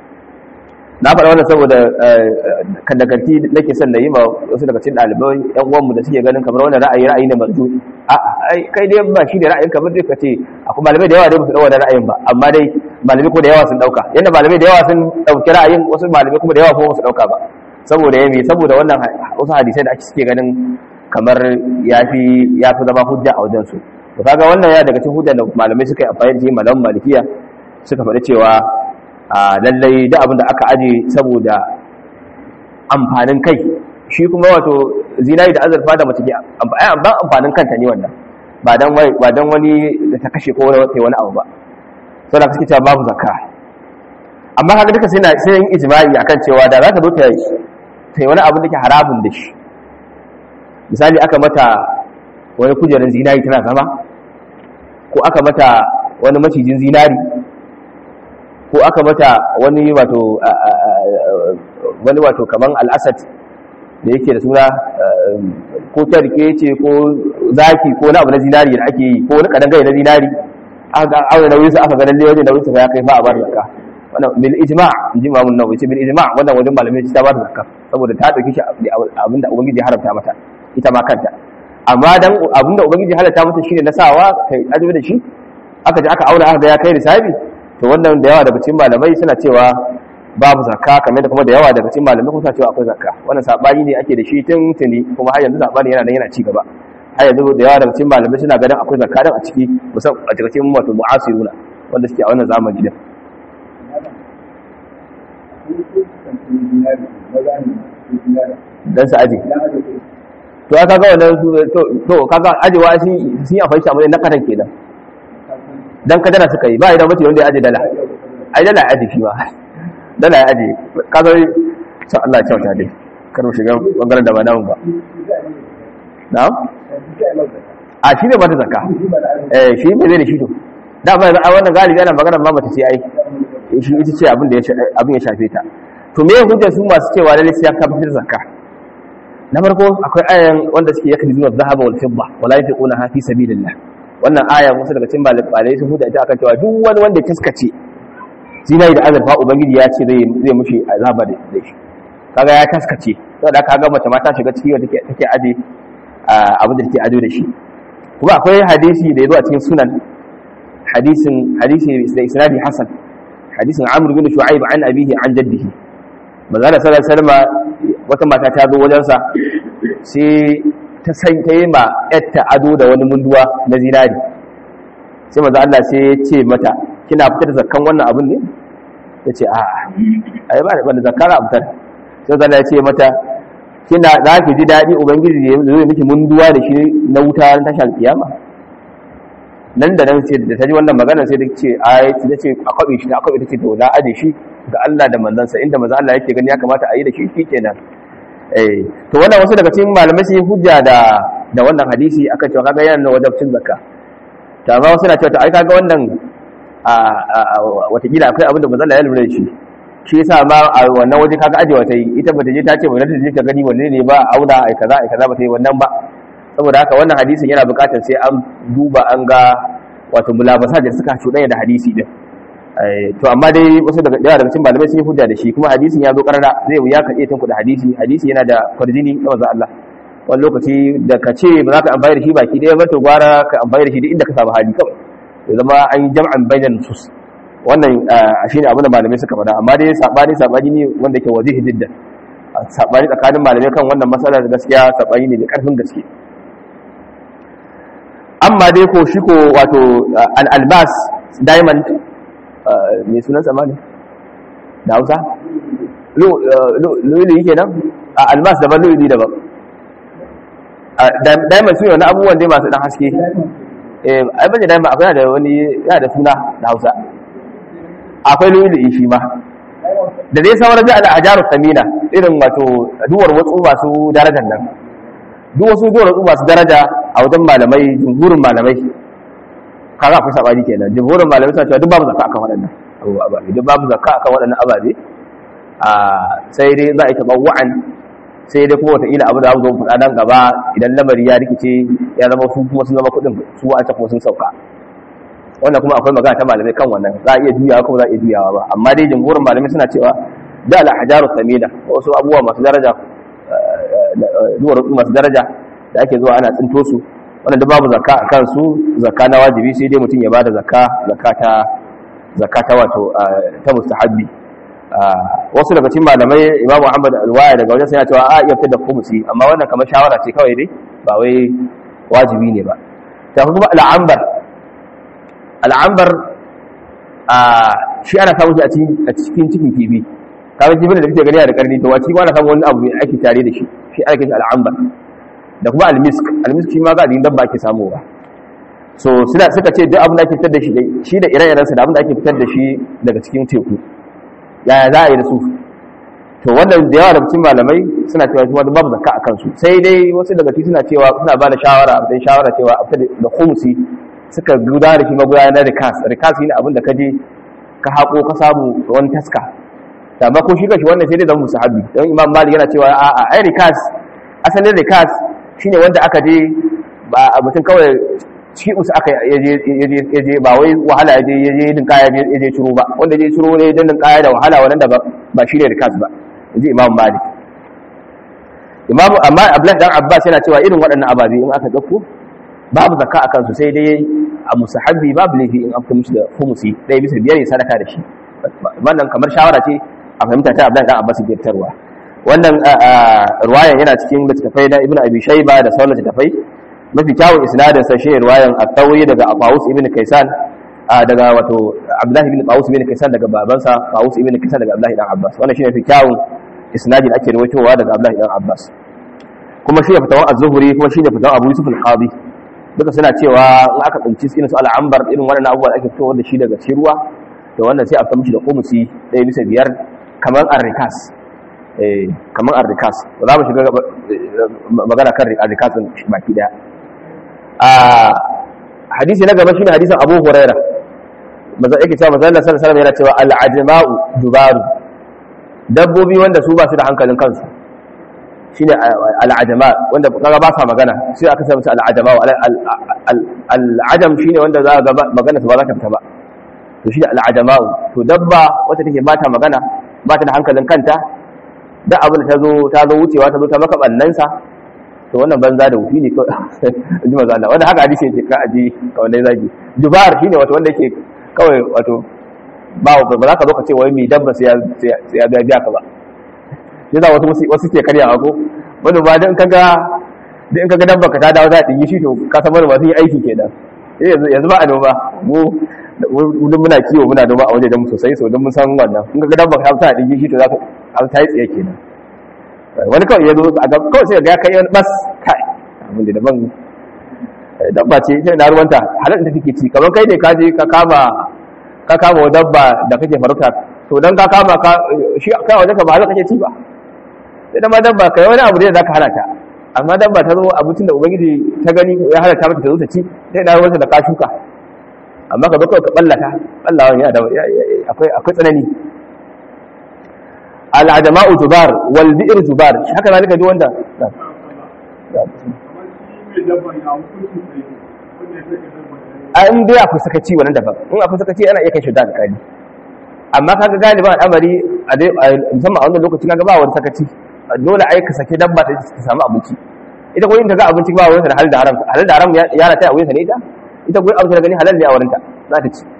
na faɗa wannan saboda kandakarti nake son na yi ma wasu daga cikin ɗalibai yan uwanmu da suke ganin kamar wannan ra'ayi ra'ayi ne marju a kai dai ba shi ne ra'ayin kamar dai ka ce akwai malamai da yawa dai ba su ɗau wannan ra'ayin ba amma dai malamai ko da yawa sun ɗauka yadda malamai da yawa sun ɗauki ra'ayin wasu malamai kuma da yawa kuma ba su ɗauka ba saboda ya saboda wannan wasu hadisai da ake suke ganin kamar ya fi zama hujja a wajensu to kaga wannan ya daga cikin hujjar da malamai suka yi amfani da shi malaman malikiya suka faɗi cewa a lallai da abin da aka aje saboda amfanin kai shi kuma wato zinari da azurfa da mace ke ban amfanin kanta ne wannan ba dan ba dan wani da ta kashe ko wani abu ba saboda suke cewa babu zakka amma kaga duka sai sai yin ijma'i akan cewa da zaka zo ta yi wani abu da ke haramun da shi misali aka mata wani kujerar zinari tana zama ko aka mata wani macijin zinari ko aka mata wani wato wani wato kaman al'asad da yake da suna ko tarke ce ko zaki ko wani abu na zinari da ake yi ko wani kadangare na zinari aka aure nauyin sa aka ga lalle wajen nauyin sa ya kai fa a bar zakka wannan bil ijma' inji imamun nawawi ce bil ijma' wannan wajen malamai ta bar zakka saboda ta dauki shi abinda ubangiji ya haramta mata ita ma kanta amma dan abinda ubangiji halatta mata shine na sawa kai ado da shi aka ji aka auna aka ga ya kai risabi to wannan da yawa daga cikin malamai suna cewa babu zakka kamar da kuma da yawa daga cikin malamai kuma suna cewa akwai zakka wannan sabani ne ake da shi tun tuni kuma har yanzu sabani yana nan yana ci gaba har yanzu da yawa daga cikin malamai suna ganin akwai zakka dan a ciki musamman a cikin wato mu'asiruna wanda suke a wannan zamani din dan su aje to aka ga wannan to kaga ajewa shi sun yi amfani shi na kadan kenan dan kadara suka yi ba idan mace wanda ya aje dala ai dala ya aje shi ba dala ya aje kaga to Allah ya kyauta dai kar mu shiga bangaren da ba namu ba na'am a shi ne ba ta zakka eh shi me zai da shi to da ba a wannan galibi ana magana ma mace ce ai shi ita ce abin da ya abin ya shafe ta to me hujjar su masu cewa lalle sai ya kafir zakka na farko akwai ayan wanda suke yakni zuwa dhahaba wal fidda wala yunfiquna fi sabilillah wannan aya wasu daga cikin malamai sun huda ita akan cewa duk wani wanda ya taskace zinari da azurfa ubangiji ya ce zai zai mushi azaba da shi kaga ya taskace saboda kaga mace ma ta shiga ciki wanda take aje abin da take ado da shi kuma akwai hadisi da yazo a cikin sunan hadisin hadisi da isnadi hasan hadisin amr bin shu'aib an abihi an jaddihi manzo sallallahu alaihi wasallam wata mata ta zo wajensa sai ta san ta yi ma yatta ado da wani munduwa na zinari sai maza Allah sai ya ce mata kina fitar da zakkan wannan abin ne ta ce a'a ai ba da zakkan a fitar sai zalla ya ce mata kina za ki ji daɗi ubangiji ya zo miki munduwa da shi na wuta na tashar kiyama nan da nan sai da ta ji wannan magana sai ta ce ai ta ce a kwabe shi a kwabe ta ce to na aje shi ga Allah da manzansa inda manzo Allah yake gani ya kamata a yi da shi shikenan eh to wannan wasu daga cikin malamai sun yi hujja da da wannan hadisi akan cewa kaga yana wajibcin zakka to amma wasu na cewa to ai kaga wannan a watakila akwai abin da manzo Allah ya lura da shi shi yasa ma a wannan waje kaga ajewa ta yi ita bata je ta ce bata je ta gani wanne ne ba auna ai kaza ai kaza bata yi wannan ba saboda haka wannan hadisin yana buƙatar sai an duba an ga wato mulabasa da suka cuɗanya da hadisi din to amma dai wasu daga yawa daga cikin malamai sun yi hujja da shi kuma hadisin ya zo karara zai wuya ka iya tunkuɗa hadisi hadisi yana da kwarjini na manzo Allah wani lokaci da ka ce ba za ka amfani da shi baki ɗaya ba to gwara ka amfani da shi duk inda ka samu hali kawai ya zama an yi jam'an bainan nusus wannan shine abin da malamai suka faɗa amma dai sabani sabani ne wanda ke wazihi jiddan sabani tsakanin malamai kan wannan matsalar gaskiya sabani ne mai karfin gaske amma dai ko shi ko wato al-albas diamond mai sunan samani da hausa lulu yake nan a albas daban lulu daban diamond su ne wani abubuwan dai masu dan haske ai bane diamond akwai da wani yana da suna da hausa akwai lulu shi ma da dai sauran da al'ajaru samina irin wato duwar wasu masu darajar nan duk wasu duwar wasu masu daraja a wajen malamai jumhurin malamai kaga akwai sabani kenan jumhurin malamai suna cewa duk babu zakka akan waɗannan ababe duk babu zakka akan waɗannan ababe a sai dai za a yi tabawwa'an sai dai kuma wataƙila abu da abu zo faɗa nan gaba idan lamari ya rikice ya zama su kuma sun zama kuɗin su a kuma sun sauka wannan kuma akwai magana ta malamai kan wannan za a iya juyawa kuma za a iya juyawa ba amma dai jumhurin malamai suna cewa da al-ahjaru samina wasu abubuwa masu daraja duwar masu daraja da ake zuwa ana tsinto su wannan da babu zakka a kansu zakka na wajibi sai dai mutum ya bada zakka zakka ta zakka ta wato ta mustahabbi wasu daga cikin malamai imamu ahmad alwaya daga wajen sai cewa a iya fitar da khumsi amma wannan kamar shawara ce kawai dai ba wai wajibi ne ba ta kuma al'ambar al'ambar a shi ana samun shi a cikin cikin kifi kawai kifin da kake gani da karni to wace ma ana samun wani abu mai ake tare da shi shi ake shi al'ambar da kuma almisk almisk shi ma ga din dabba ake samowa so suna suka ce duk abin da ake fitar da shi shi da ire-iren sa da abin da ake fitar da shi daga cikin teku yaya za a yi da su to wannan da yawa da cikin malamai suna cewa kuma babu zakka akan su sai dai wasu daga cikin suna cewa suna ba da shawara a shawara cewa a fitar da khumsi suka guda da shi magudanar na rikas rikas ne abin da ka je ka haƙo ka samu wani taska amma ko shi kashi wannan sai dai zama musahabi don imam malik yana cewa a a ai rikas asalin rikas shine wanda aka je ba a mutum kawai cikin usu aka yaje ba wai wahala yaje yaje din kaya yaje ciro ba wanda je ciro ne din kaya da wahala wannan da ba shine rikas ba inji imam malik imam amma abdullahi dan abbas yana cewa irin waɗannan ababe in aka dauko babu zakka a kansu sai dai a musahabbi babu laifi in an musu da humusi ɗaya bisa biyar ya sadaka da shi wannan kamar shawara ce a fahimta ta abdullahi dan abbas ke fitarwa wannan ruwayan yana cikin littattafai na ibnu abi shayba da sauran littattafai mafi kyawun isnadin sa shine ruwayan at-tawi daga Abawus ibn Kaysan daga wato Abdullah ibn Qawus ibn Kaysan daga babansa Qawus ibn Kaysan daga Abdullah ibn Abbas wannan shine mafi kyawun isnadi da ake rawaitowa daga Abdullah ibn Abbas kuma shine fatawan az-Zuhri kuma shine fatawan Abu Yusuf al-Qadi duka suna cewa in aka tsinci irin su al-ambar irin wannan abubuwa da ake fitowa da shi daga cikin ruwa to wannan sai a fita mishi da kumusi ɗaya bisa biyar kamar ar-rikas eh kamar ar-rikas za mu shiga magana kan ar-rikas din baki daya a hadisi na gaba shine hadisin Abu Huraira maza yake cewa manzo Allah sallallahu alaihi wasallam yana cewa al-ajma'u dubaru dabbobi wanda su ba su da hankalin kansu shine al-ajma wanda kaga ba sa magana sai aka sa musu al-ajma al-ajam shine wanda za ga magana su ba za ta fita ba to shine al-ajma to dabba wacce take ba ta magana ba ta da hankalin kanta da abin da ta zo ta zo wucewa ta zo ta maka bannansa to wannan banza da wufi ne kawai ji maza Allah wanda haka hadisi yake ka aji kawai dai zagi jubar shine wato wanda yake kawai wato ba ba za ka zo ka ce wai mai dabba sai ya biya biya ka ba yana wasu wasu ke karya ko wani ba dan kaga dan kaga dabba ka ta dawo za ta yi shi to ka san wani masu yi aiki kenan yanzu yanzu ba a noma mu mun muna kiwo muna noma a wajen mu sosai so don mun san wannan in kaga dabba ka ta yi shi to za ka ta yi tsiye kenan wani kawai ya zo a ga kawai sai ga kai wani bas kai abin da daban dabba ce ita na ruwanta halal da take ci kamar kai ne ka je ka kama ka kama dabba da kake farauta to dan ka kama ka shi kai wajen ka ba halal kake ci ba sai da ma dabba kai wani abu ne da zaka halata amma dabba ta zo abincin da ubangiji ta gani ya halata maka ta zo ta ci sai na ruwanta da ka shuka amma ka zo kawai ka ballata ballawan yana da akwai akwai tsanani al'adama'u jubar wal bi'r jubar haka zalika duk wanda a in dai akwai sakaci wannan daban in akwai sakaci ana iya kai shi da alƙali amma kaga galiba al'amari a musamman a wannan lokaci kaga ba wani sakaci dole ai ka sake dabba ta samu abinci ita ko in ta ga abinci ba wurin da halal da haram halal da haram ya rata a wurin ta ne ita ita ko abinci da gani halal ne a wurin ta za ta ci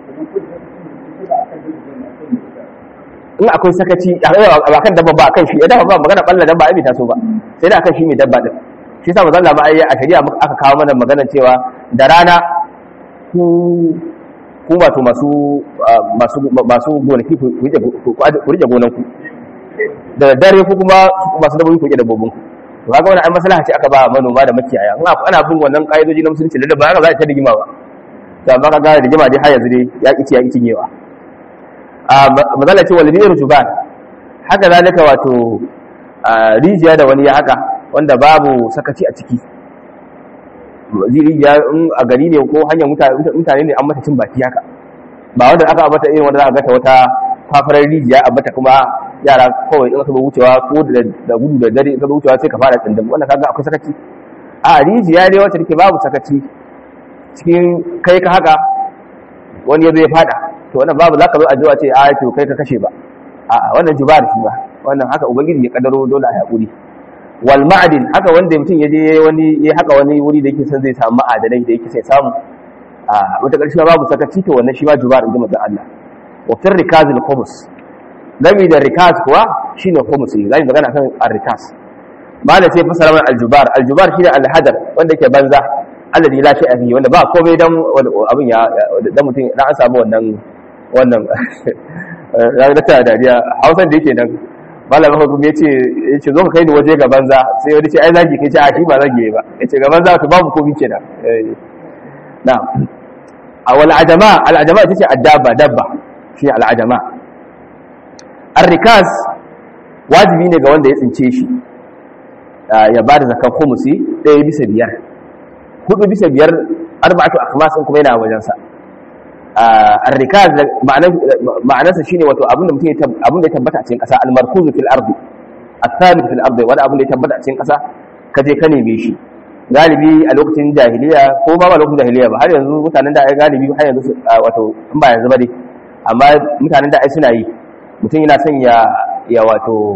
in akwai sakaci a kan dabba ba kan shi ya dafa ba magana balla dabba ai bai taso ba sai da akan shi mai dabba din shi yasa manzon Allah ai a shari'a aka kawo mana magana cewa da rana ku ku wato masu masu masu gonaki ku rike ku rike gonan ku da dare ku kuma masu dabbobi ku rike dabbobin ku to kaga wannan ai maslaha ce aka ba manoma da makiyaya in ana bin wannan kaidoji na musulunci da ba za ta rigima ba to amma kaga rigima dai har yanzu dai ya kici ya kicin yewa mazala ce walbiyar juban haka zalika wato rijiya da wani ya haka wanda babu sakaci a ciki rijiya in a gari ne ko hanyar mutane ne an mata cin baki haka ba wanda aka abata irin wanda za a gata wata fafarar rijiya a bata kuma yara kawai in aka wucewa ko da gudu da dare in ka wucewa sai ka fara tsindin wannan kaga akwai sakaci a rijiya ne wacce take babu sakaci cikin kai ka haka wani ya zo ya fada to wannan babu za ka zo a jiwa ce a to kai ka kashe ba a wannan jubar shi ba wannan haka ubangiji ya kadaro dole a haƙuri wal ma'adin haka wanda mutum ya je wani ya haka wani wuri da yake son zai samu ma'adanai da yake sai samu a wata ƙarshe babu sakaci to wannan shi ba jubar inda manzon Allah wa fir rikazil khumus gami da rikaz kuwa shine khumus ne zai magana kan ar-rikaz ba da sai fasara mana aljubar aljubar shine alhadar wanda yake banza alladhi la shay'a fihi wanda ba komai dan abin ya dan mutum dan an samu wannan wannan ranar ta dariya hausan da yake nan malamin hukum ya ce ya ce zo ka kai ni waje ga banza sai wani ce ai zagi kai ce a shi ba zagi ba ya ce ga banza to babu komai kenan na a wal ajama al ajama ita ce addaba dabba shi al ajama arrikas wajibi ne ga wanda ya tsince shi ya ba da zakan khumusi ɗaya bisa biyar hudu bisa biyar arba'atu akhmas kuma yana wajensa arrikaz ma'anarsa shine wato abinda mutum abinda ya tabbata a cikin ƙasa al-markuz fil ardi al-thabit fil ardi wani abinda ya tabbata a cikin ƙasa ka je ka neme shi galibi a lokacin jahiliya ko ba ba lokacin jahiliya ba har yanzu mutanen da ai galibi har yanzu wato in ba yanzu ba dai amma mutanen da ai suna yi mutum yana son ya ya wato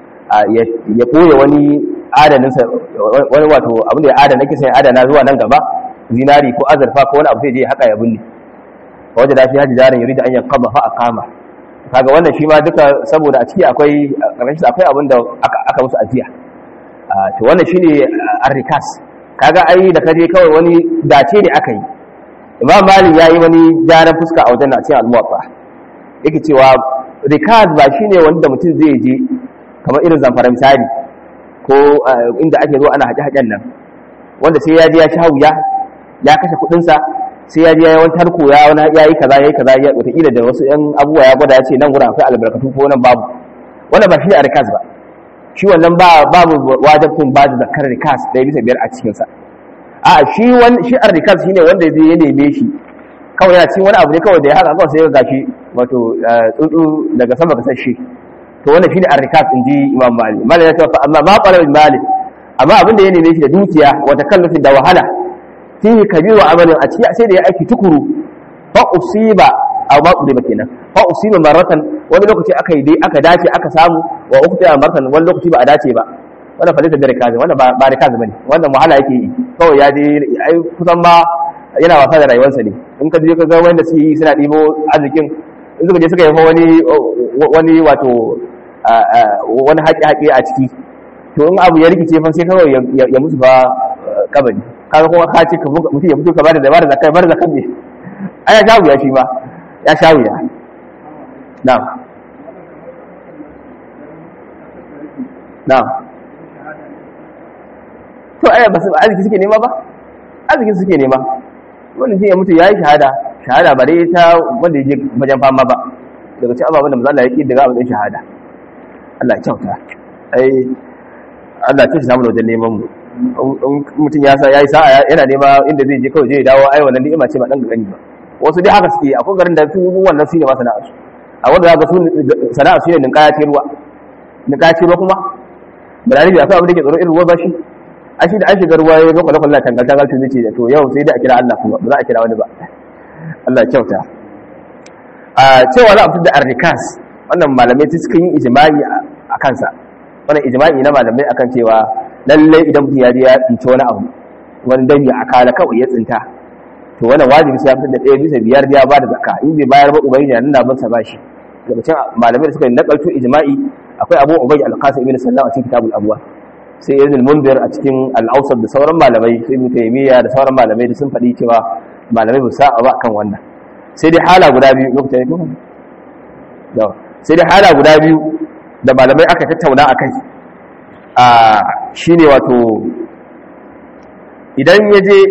ya koya wani adaninsa wani wato abinda ya adana kisa ya adana zuwa nan gaba zinari ko azurfa ko wani abu sai je haka ya binne wajen da fi haji jarin yuri da an yankaba fa a kama kaga wannan shi ma duka saboda a ciki akwai ƙarshen akwai abin da aka musu ajiya to wannan shine arrikas kaga ai da kaje kawai wani dace ne aka yi imam malik yayi wani jaran fuska a wajen a cikin al-muwatta yake cewa rikas ba shine wanda mutum zai je kamar irin zamfara misali ko inda ake zo ana haƙe-haƙen nan wanda sai ya je ya sha wuya ya kashe kuɗinsa sai ya je ya wani tarko ya wani ya yi kaza ya yi kaza wataƙila da wasu ‘yan abubuwa ya gwada ya ce nan gurin akwai albarkatu ko nan babu wannan ba shi ne a rikas ba shi wannan ba babu wajabtun ba da zakar rikas ɗaya bisa biyar a cikinsa a shi wani shi a rikas shi ne wanda zai ya neme shi kawai yana cikin wani abu ne kawai da ya haka kawai sai ya gashi wato tsuntsu daga sama ka sashe to wannan shi ne a rikas in ji imam malik malik ya ce amma ma ƙwarar malik amma abin da ya neme shi da dukiya wata kallafin da wahala fihi kabiru amalin a ciki sai da ya aiki tukuru fa usiba aw ma udiba kenan fa usiba maratan wani lokaci aka yi dai aka dace aka samu wa ukhtiya maratan wani lokaci ba a dace ba wannan fa da rikazi wannan ba ba rikazi bane wannan wahala yake yi kawai ya je ai kusan ma yana wasa da rayuwarsa ne in ka je ka ga wanda su yi suna ɗibo arzikin in suka je suka yi wani wani wato wani haƙi-haƙi a ciki to in abu ya rikice fa sai kawai ya musu ba kabari kaga kuma ka ce mutum ya fito ka bada da bada zakai bada zakai ne ai ya shawu ya shi ba ya shawu ya na'am na'am to ai ba su arziki suke nema ba arziki suke nema wannan ji ya mutu yayi shahada shahada ba dai ta wanda ya je wajen fama ba daga cikin ababen da manzo Allah ya ki daga abin shahada Allah ya kyauta ai Allah ya samu wajen neman mu mutum ya sa yayi sa'a yana nema inda zai je kawai zai dawo ai wannan ni'ima ce ba dan gani ba wasu dai haka suke akwai garin da su wannan su ne ma sana'a su a wanda za ga su sana'a su ne ninkaya ce ruwa ninkaya ce ruwa kuma ba da akwai abin da ke tsoro irin ruwa ba shi a shi da an shiga ruwa ya zo kwallo kwallo tangal tangal to zai ce to yau sai dai a kira Allah kuma ba za a kira wani ba Allah kyauta a cewa za a fitar da arrikas wannan malamai suka yi ijma'i a kansa wannan ijma'i na malamai akan cewa lalle idan mutum ya je ya tsinci wani abu wani dami a kala kawai ya tsinta to wannan wajibi sai ya fitar da ɗaya bisa biyar ya ba da zakka in bai bayar ba ubangiji nan na masa bashi daga cikin malamai da suka yi nakalto ijma'i akwai abu ubayy al-qasim ibn sallam a cikin kitabul abwa sai ibn al-mundir a cikin al-awsat da sauran malamai sai ibn taymiya da sauran malamai da sun faɗi cewa malamai ba sa ba kan wannan sai dai hala guda biyu lokacin ne sai dai hala guda biyu da malamai aka tattauna a kai a shi ne wato idan ya je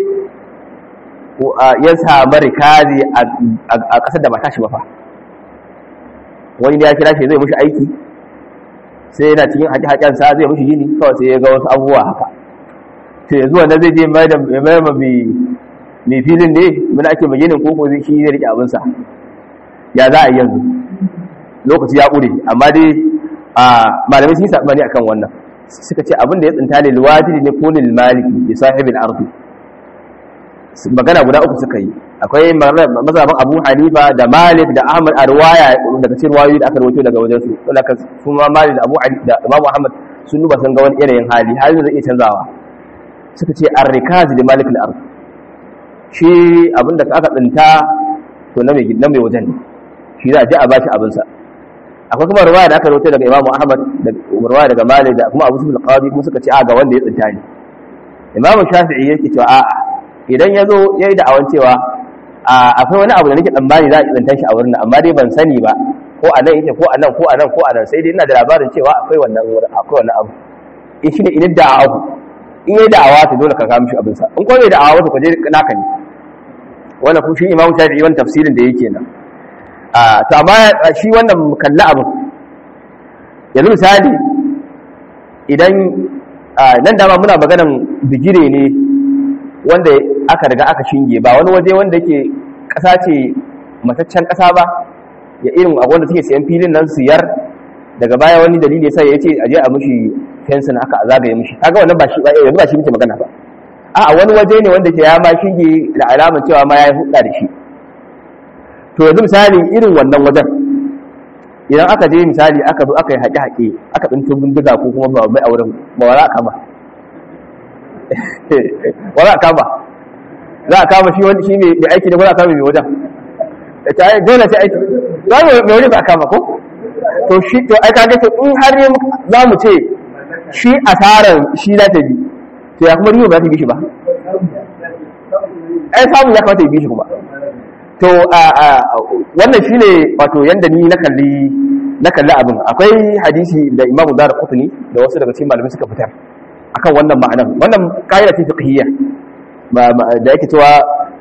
ya samu rikazi a ƙasar da ba tashi ba fa wani ne ya kira shi zai mushi aiki sai yana cikin haƙi-haƙensa zai mushi gini kawai sai ya ga wasu abubuwa haka to yanzu wanda zai je mai da mai filin ne muna ake maginin koko zai shi zai rike abinsa ya za a yi yanzu lokaci ya ƙure amma dai a malamai sun yi saɓani akan wannan suka ce abin da ya tsinta lil wajidi ne ko lil maliki bi sahibil ardi magana guda uku suka yi akwai mazhaban Abu Hanifa da Malik da Ahmad a riwaya daga cikin riwayoyi da aka rawaito daga wajen su to laka kuma Malik da Abu Hanifa da Imam Ahmad sun duba sun ga wani yanayin hali halin zai iya canzawa suka ce ar-rikaz li malik al-ard shi abinda aka tsinta to na mai na mai wajen ne shi za a je a bashi abin sa akwai kuma riwaya da aka rawaito daga Imam Ahmad da riwaya daga Malik da kuma Abu Sufyan al-Qadi kuma suka ce a ga wanda ya tsinta ne Imam Shafi'i yake cewa a'a idan ya zo ya yi da'awan cewa akwai wani abu da nake tsammani za a tsantar shi a wurin amma dai ban sani ba ko a nan yake ko a nan ko a nan ko a nan sai dai ina da labarin cewa akwai wannan akwai wannan abu in shi ne idan da'awa in yi da'awa to dole ka kawo mishi abinsa in ko bai da'awa to ka je naka ne wannan kuma shi imamu shafi'i wannan tafsirin da yake nan a to amma shi wannan kalla abu yanzu misali idan nan dama muna maganan bigire ne wanda aka riga aka shinge ba wani waje wanda yake ƙasa ce mataccen ƙasa ba ya irin a wanda suke sayan filin nan siyar daga baya wani dalili sai ya ce aje a mishi fensin aka a zagaye mishi kaga wannan ba shi ba yanzu ba shi muke magana ba a wani waje ne wanda ke ya ma shinge da alamar cewa ma ya yi hudda da shi to yanzu misali irin wannan wajen idan aka je misali aka zo aka yi haƙe-haƙe aka tsinto bindiga ko kuma ba mai auren ba wa za a kama wa za a kama za a kama shi wani shi mai aiki ne ko za a kama mai wajen ta yi dole sai aiki za mu mai wani ba a kama ko to shi to ai kaga to in har ne za mu ce shi asarar shi za ta bi to ya kuma riba ba za ta bi shi ba ai samun ya kamata ya bi shi kuma to wannan shine wato yanda ni na kalli na kalli abin akwai hadisi da Imam Dara Qutni da wasu daga cikin malamai suka fitar akan wannan ma'anar wannan kaida ce fiqhiyya da yake cewa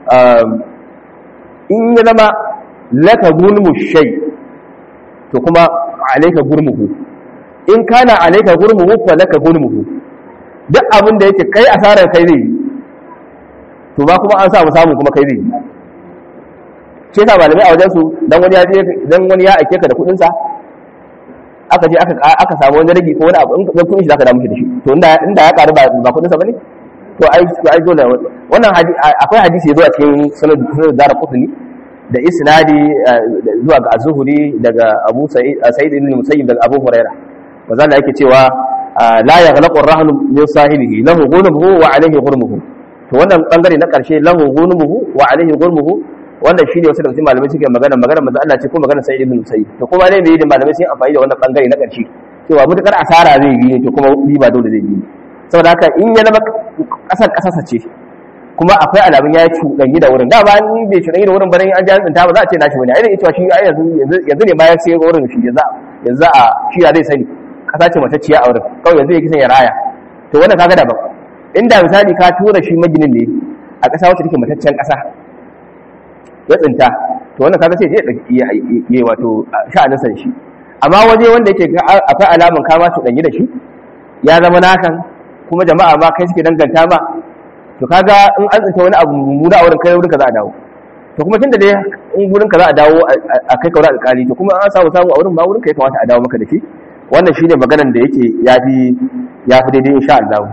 in ya zama laka gulmu shay to kuma alayka gurmuhu in kana alayka gurmuhu fa laka gulmuhu duk abin da yake kai asarar kai zai to ba kuma an samu samu kuma kai zai shi yasa malamai a wajensu dan wani ya je dan wani ya aike ka da kudin sa aka je aka aka samu wani rage ko wani abu in ka kudin shi zaka da mushi da shi to inda inda ya karu ba ba kudin sa bane to ai to ai dole wannan akwai hadisi yazo a cikin sunan sunan dara qutni da isnadi zuwa ga az-zuhri daga Abu Sa'id Sa'id ibn Musayyib daga Abu Hurairah wanda Allah yake cewa la yaghlaqu ar-rahnu min sahibihi lahu ghunmuhu wa alayhi ghurmuhu to wannan bangare na karshe lahu ghunmuhu wa alayhi ghurmuhu wannan shine wasu daga cikin malamai suke magana magana manzo Allah ce ko magana sai ibn Musayyib to kuma dai me da malamai sun amfani da wannan bangare na ƙarshe cewa mutakar asara zai yi to kuma riba dole zai yi saboda haka in ya zama kasar kasarsa ce kuma akwai alamun ya cuɗanyi da wurin da ba ni bai cuɗanyi da wurin ba an ji tsinta ba za a ce nashi wani ai cewa shi ai yanzu yanzu ne ma ya sai wurin shi yanzu yanzu a shi ya zai sani kasa ce matacciya a wurin kawai yanzu ya kisan ya raya to wannan kaga daban inda misali ka tura shi maginin ne a ƙasa wacce take mataccen ƙasa ya tsinta to wannan kaga sai ya yi wato sha'anin san shi amma waje wanda yake akwai alamun kama su danyi da shi ya zama nakan kuma jama'a ma kai suke danganta ma to kaga in an tsinta wani abu mummuna a wurin kai wurin ka za a dawo to kuma tunda dai in wurin ka za a dawo a kai kaura alƙali to kuma an samu samu a wurin ba wurin ka ya kamata a dawo maka da shi wannan shine maganar da yake yafi yafi daidai insha Allah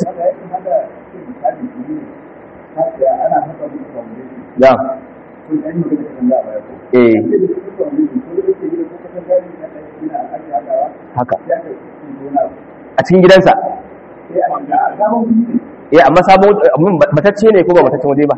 ya eh haka a cikin gidansa eh amma sabon matacce ne ko ba mataccen waje ba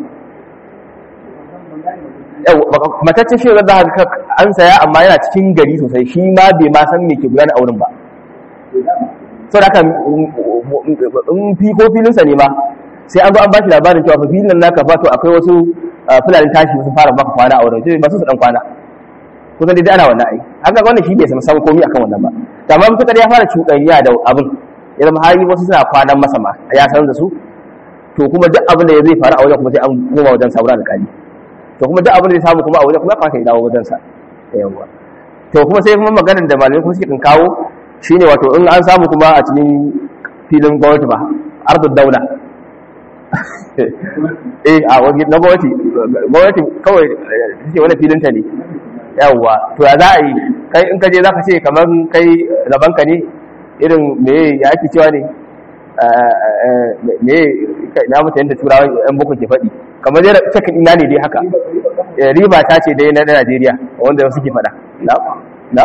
matacce shi zai za an saya amma yana cikin gari sosai shi ma bai ma san me ke gudana a wurin ba sau da haka in fi ko filinsa ne ma sai an zo an ba shi labarin cewa filin naka fato akwai wasu fulani tashi sun fara baka kwana a wurin ba su su dan kwana kusan dai ana wannan ai haka wannan shi bai san san komai akan wannan ba to amma mutakar ya fara cuɗanya da abin ya zama har wasu suna kwanan masa ma ya san da su to kuma duk abin da zai faru a wajen kuma sai an koma wajen sauran alƙali to kuma duk abin da zai samu kuma a wajen kuma kamata ya dawo wajen sa yawa to kuma sai kuma maganar da malamai kuma suke kan kawo shine wato in an samu kuma a cikin filin gwamnati ba ardud daula eh a wani na gwamnati gwamnati kawai ce wani filinta ne yawwa to ya za a yi kai in ka je za ka ce kamar kai rabanka ne irin me ya ake cewa ne me na mutu yadda turawa yan boko ke faɗi kamar yadda cikin ina ne dai haka riba ta ce dai na najeriya wanda wasu ke faɗa na na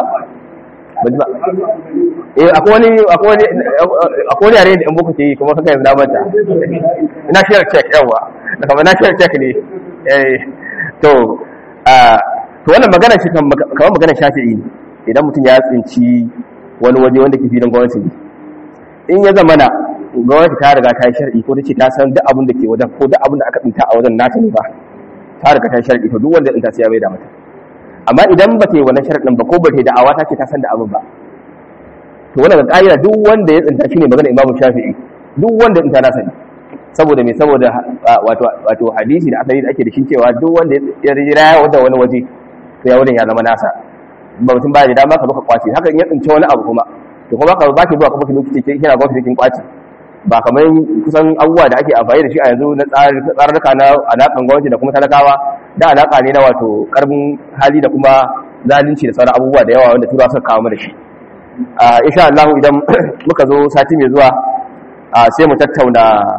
eh akwai wani akwai wani akwai wani yare da yan boko ke yi kuma kaka yanzu na manta national check yawa da kamar national check ne eh to to wannan magana shi kamar magana shafi'i idan mutum ya tsinci wani waje wanda ke filin gwamnati ne in ya zamana gwamnati ta riga ta yi shar'i ko ta ce ta san duk abin da ke wajen ko duk abin da aka tsinta a wajen nata ne ba ta riga ta yi shar'i to duk wanda tsinta sai ya mai da mata amma idan ba ta yi wannan sharɗin ba ko ba ta yi da'awa ta ce ta san da abin ba to wannan ga ƙa'ida duk wanda ya tsinta shine magana imamu shafi'i duk wanda ya tsinta na sani saboda me saboda wato wato hadisi da asali da ake da shi cewa duk wanda ya rira wanda wani waje to ya wurin ya zama nasa ba mutum ba da dama ka zo ka kwace haka in ya tsinci wani abu kuma to kuma ka ba ki zuwa kuma ki lokaci ke kina gwamnati kin kwace ba kamar kusan abubuwa da ake amfani da shi a yanzu na tsararruka na alaƙan gwamnati da kuma talakawa da alaƙa ne na wato ƙarfin hali da kuma zalunci da sauran abubuwa da yawa wanda turawa suka kawo mu da shi insha Allah idan muka zo sati mai zuwa sai mu tattauna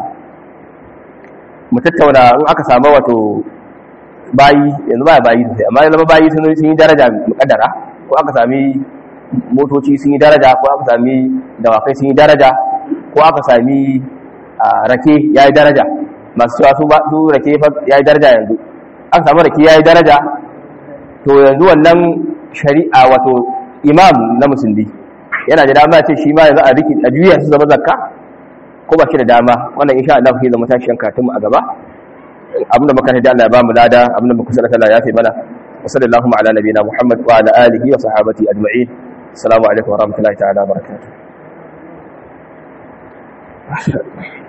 mu tattauna in aka samu wato bayi yanzu ba bayi sosai amma yanzu bayi sun yi daraja mukaddara ko aka sami motoci sun yi daraja ko aka sami dawakai sun yi daraja ko aka sami rake ya yi daraja masu cewa su ba su rake ya yi daraja yanzu aka samu rake ya yi daraja to yanzu wannan shari'a wato imam na musulmi yana da dama ce shi ma yanzu a riki a juya su zama zakka ko ba shi da dama wannan insha Allah ke zama tashiyan katunmu a gaba abinda muka da Allah ya ba mu lada abinda muka sanar Allah ya fi mana wa sallallahu ala nabiyina Muhammad wa ala alihi wa sahabati ajma'in assalamu alaikum wa rahmatullahi ta'ala wa barakatuh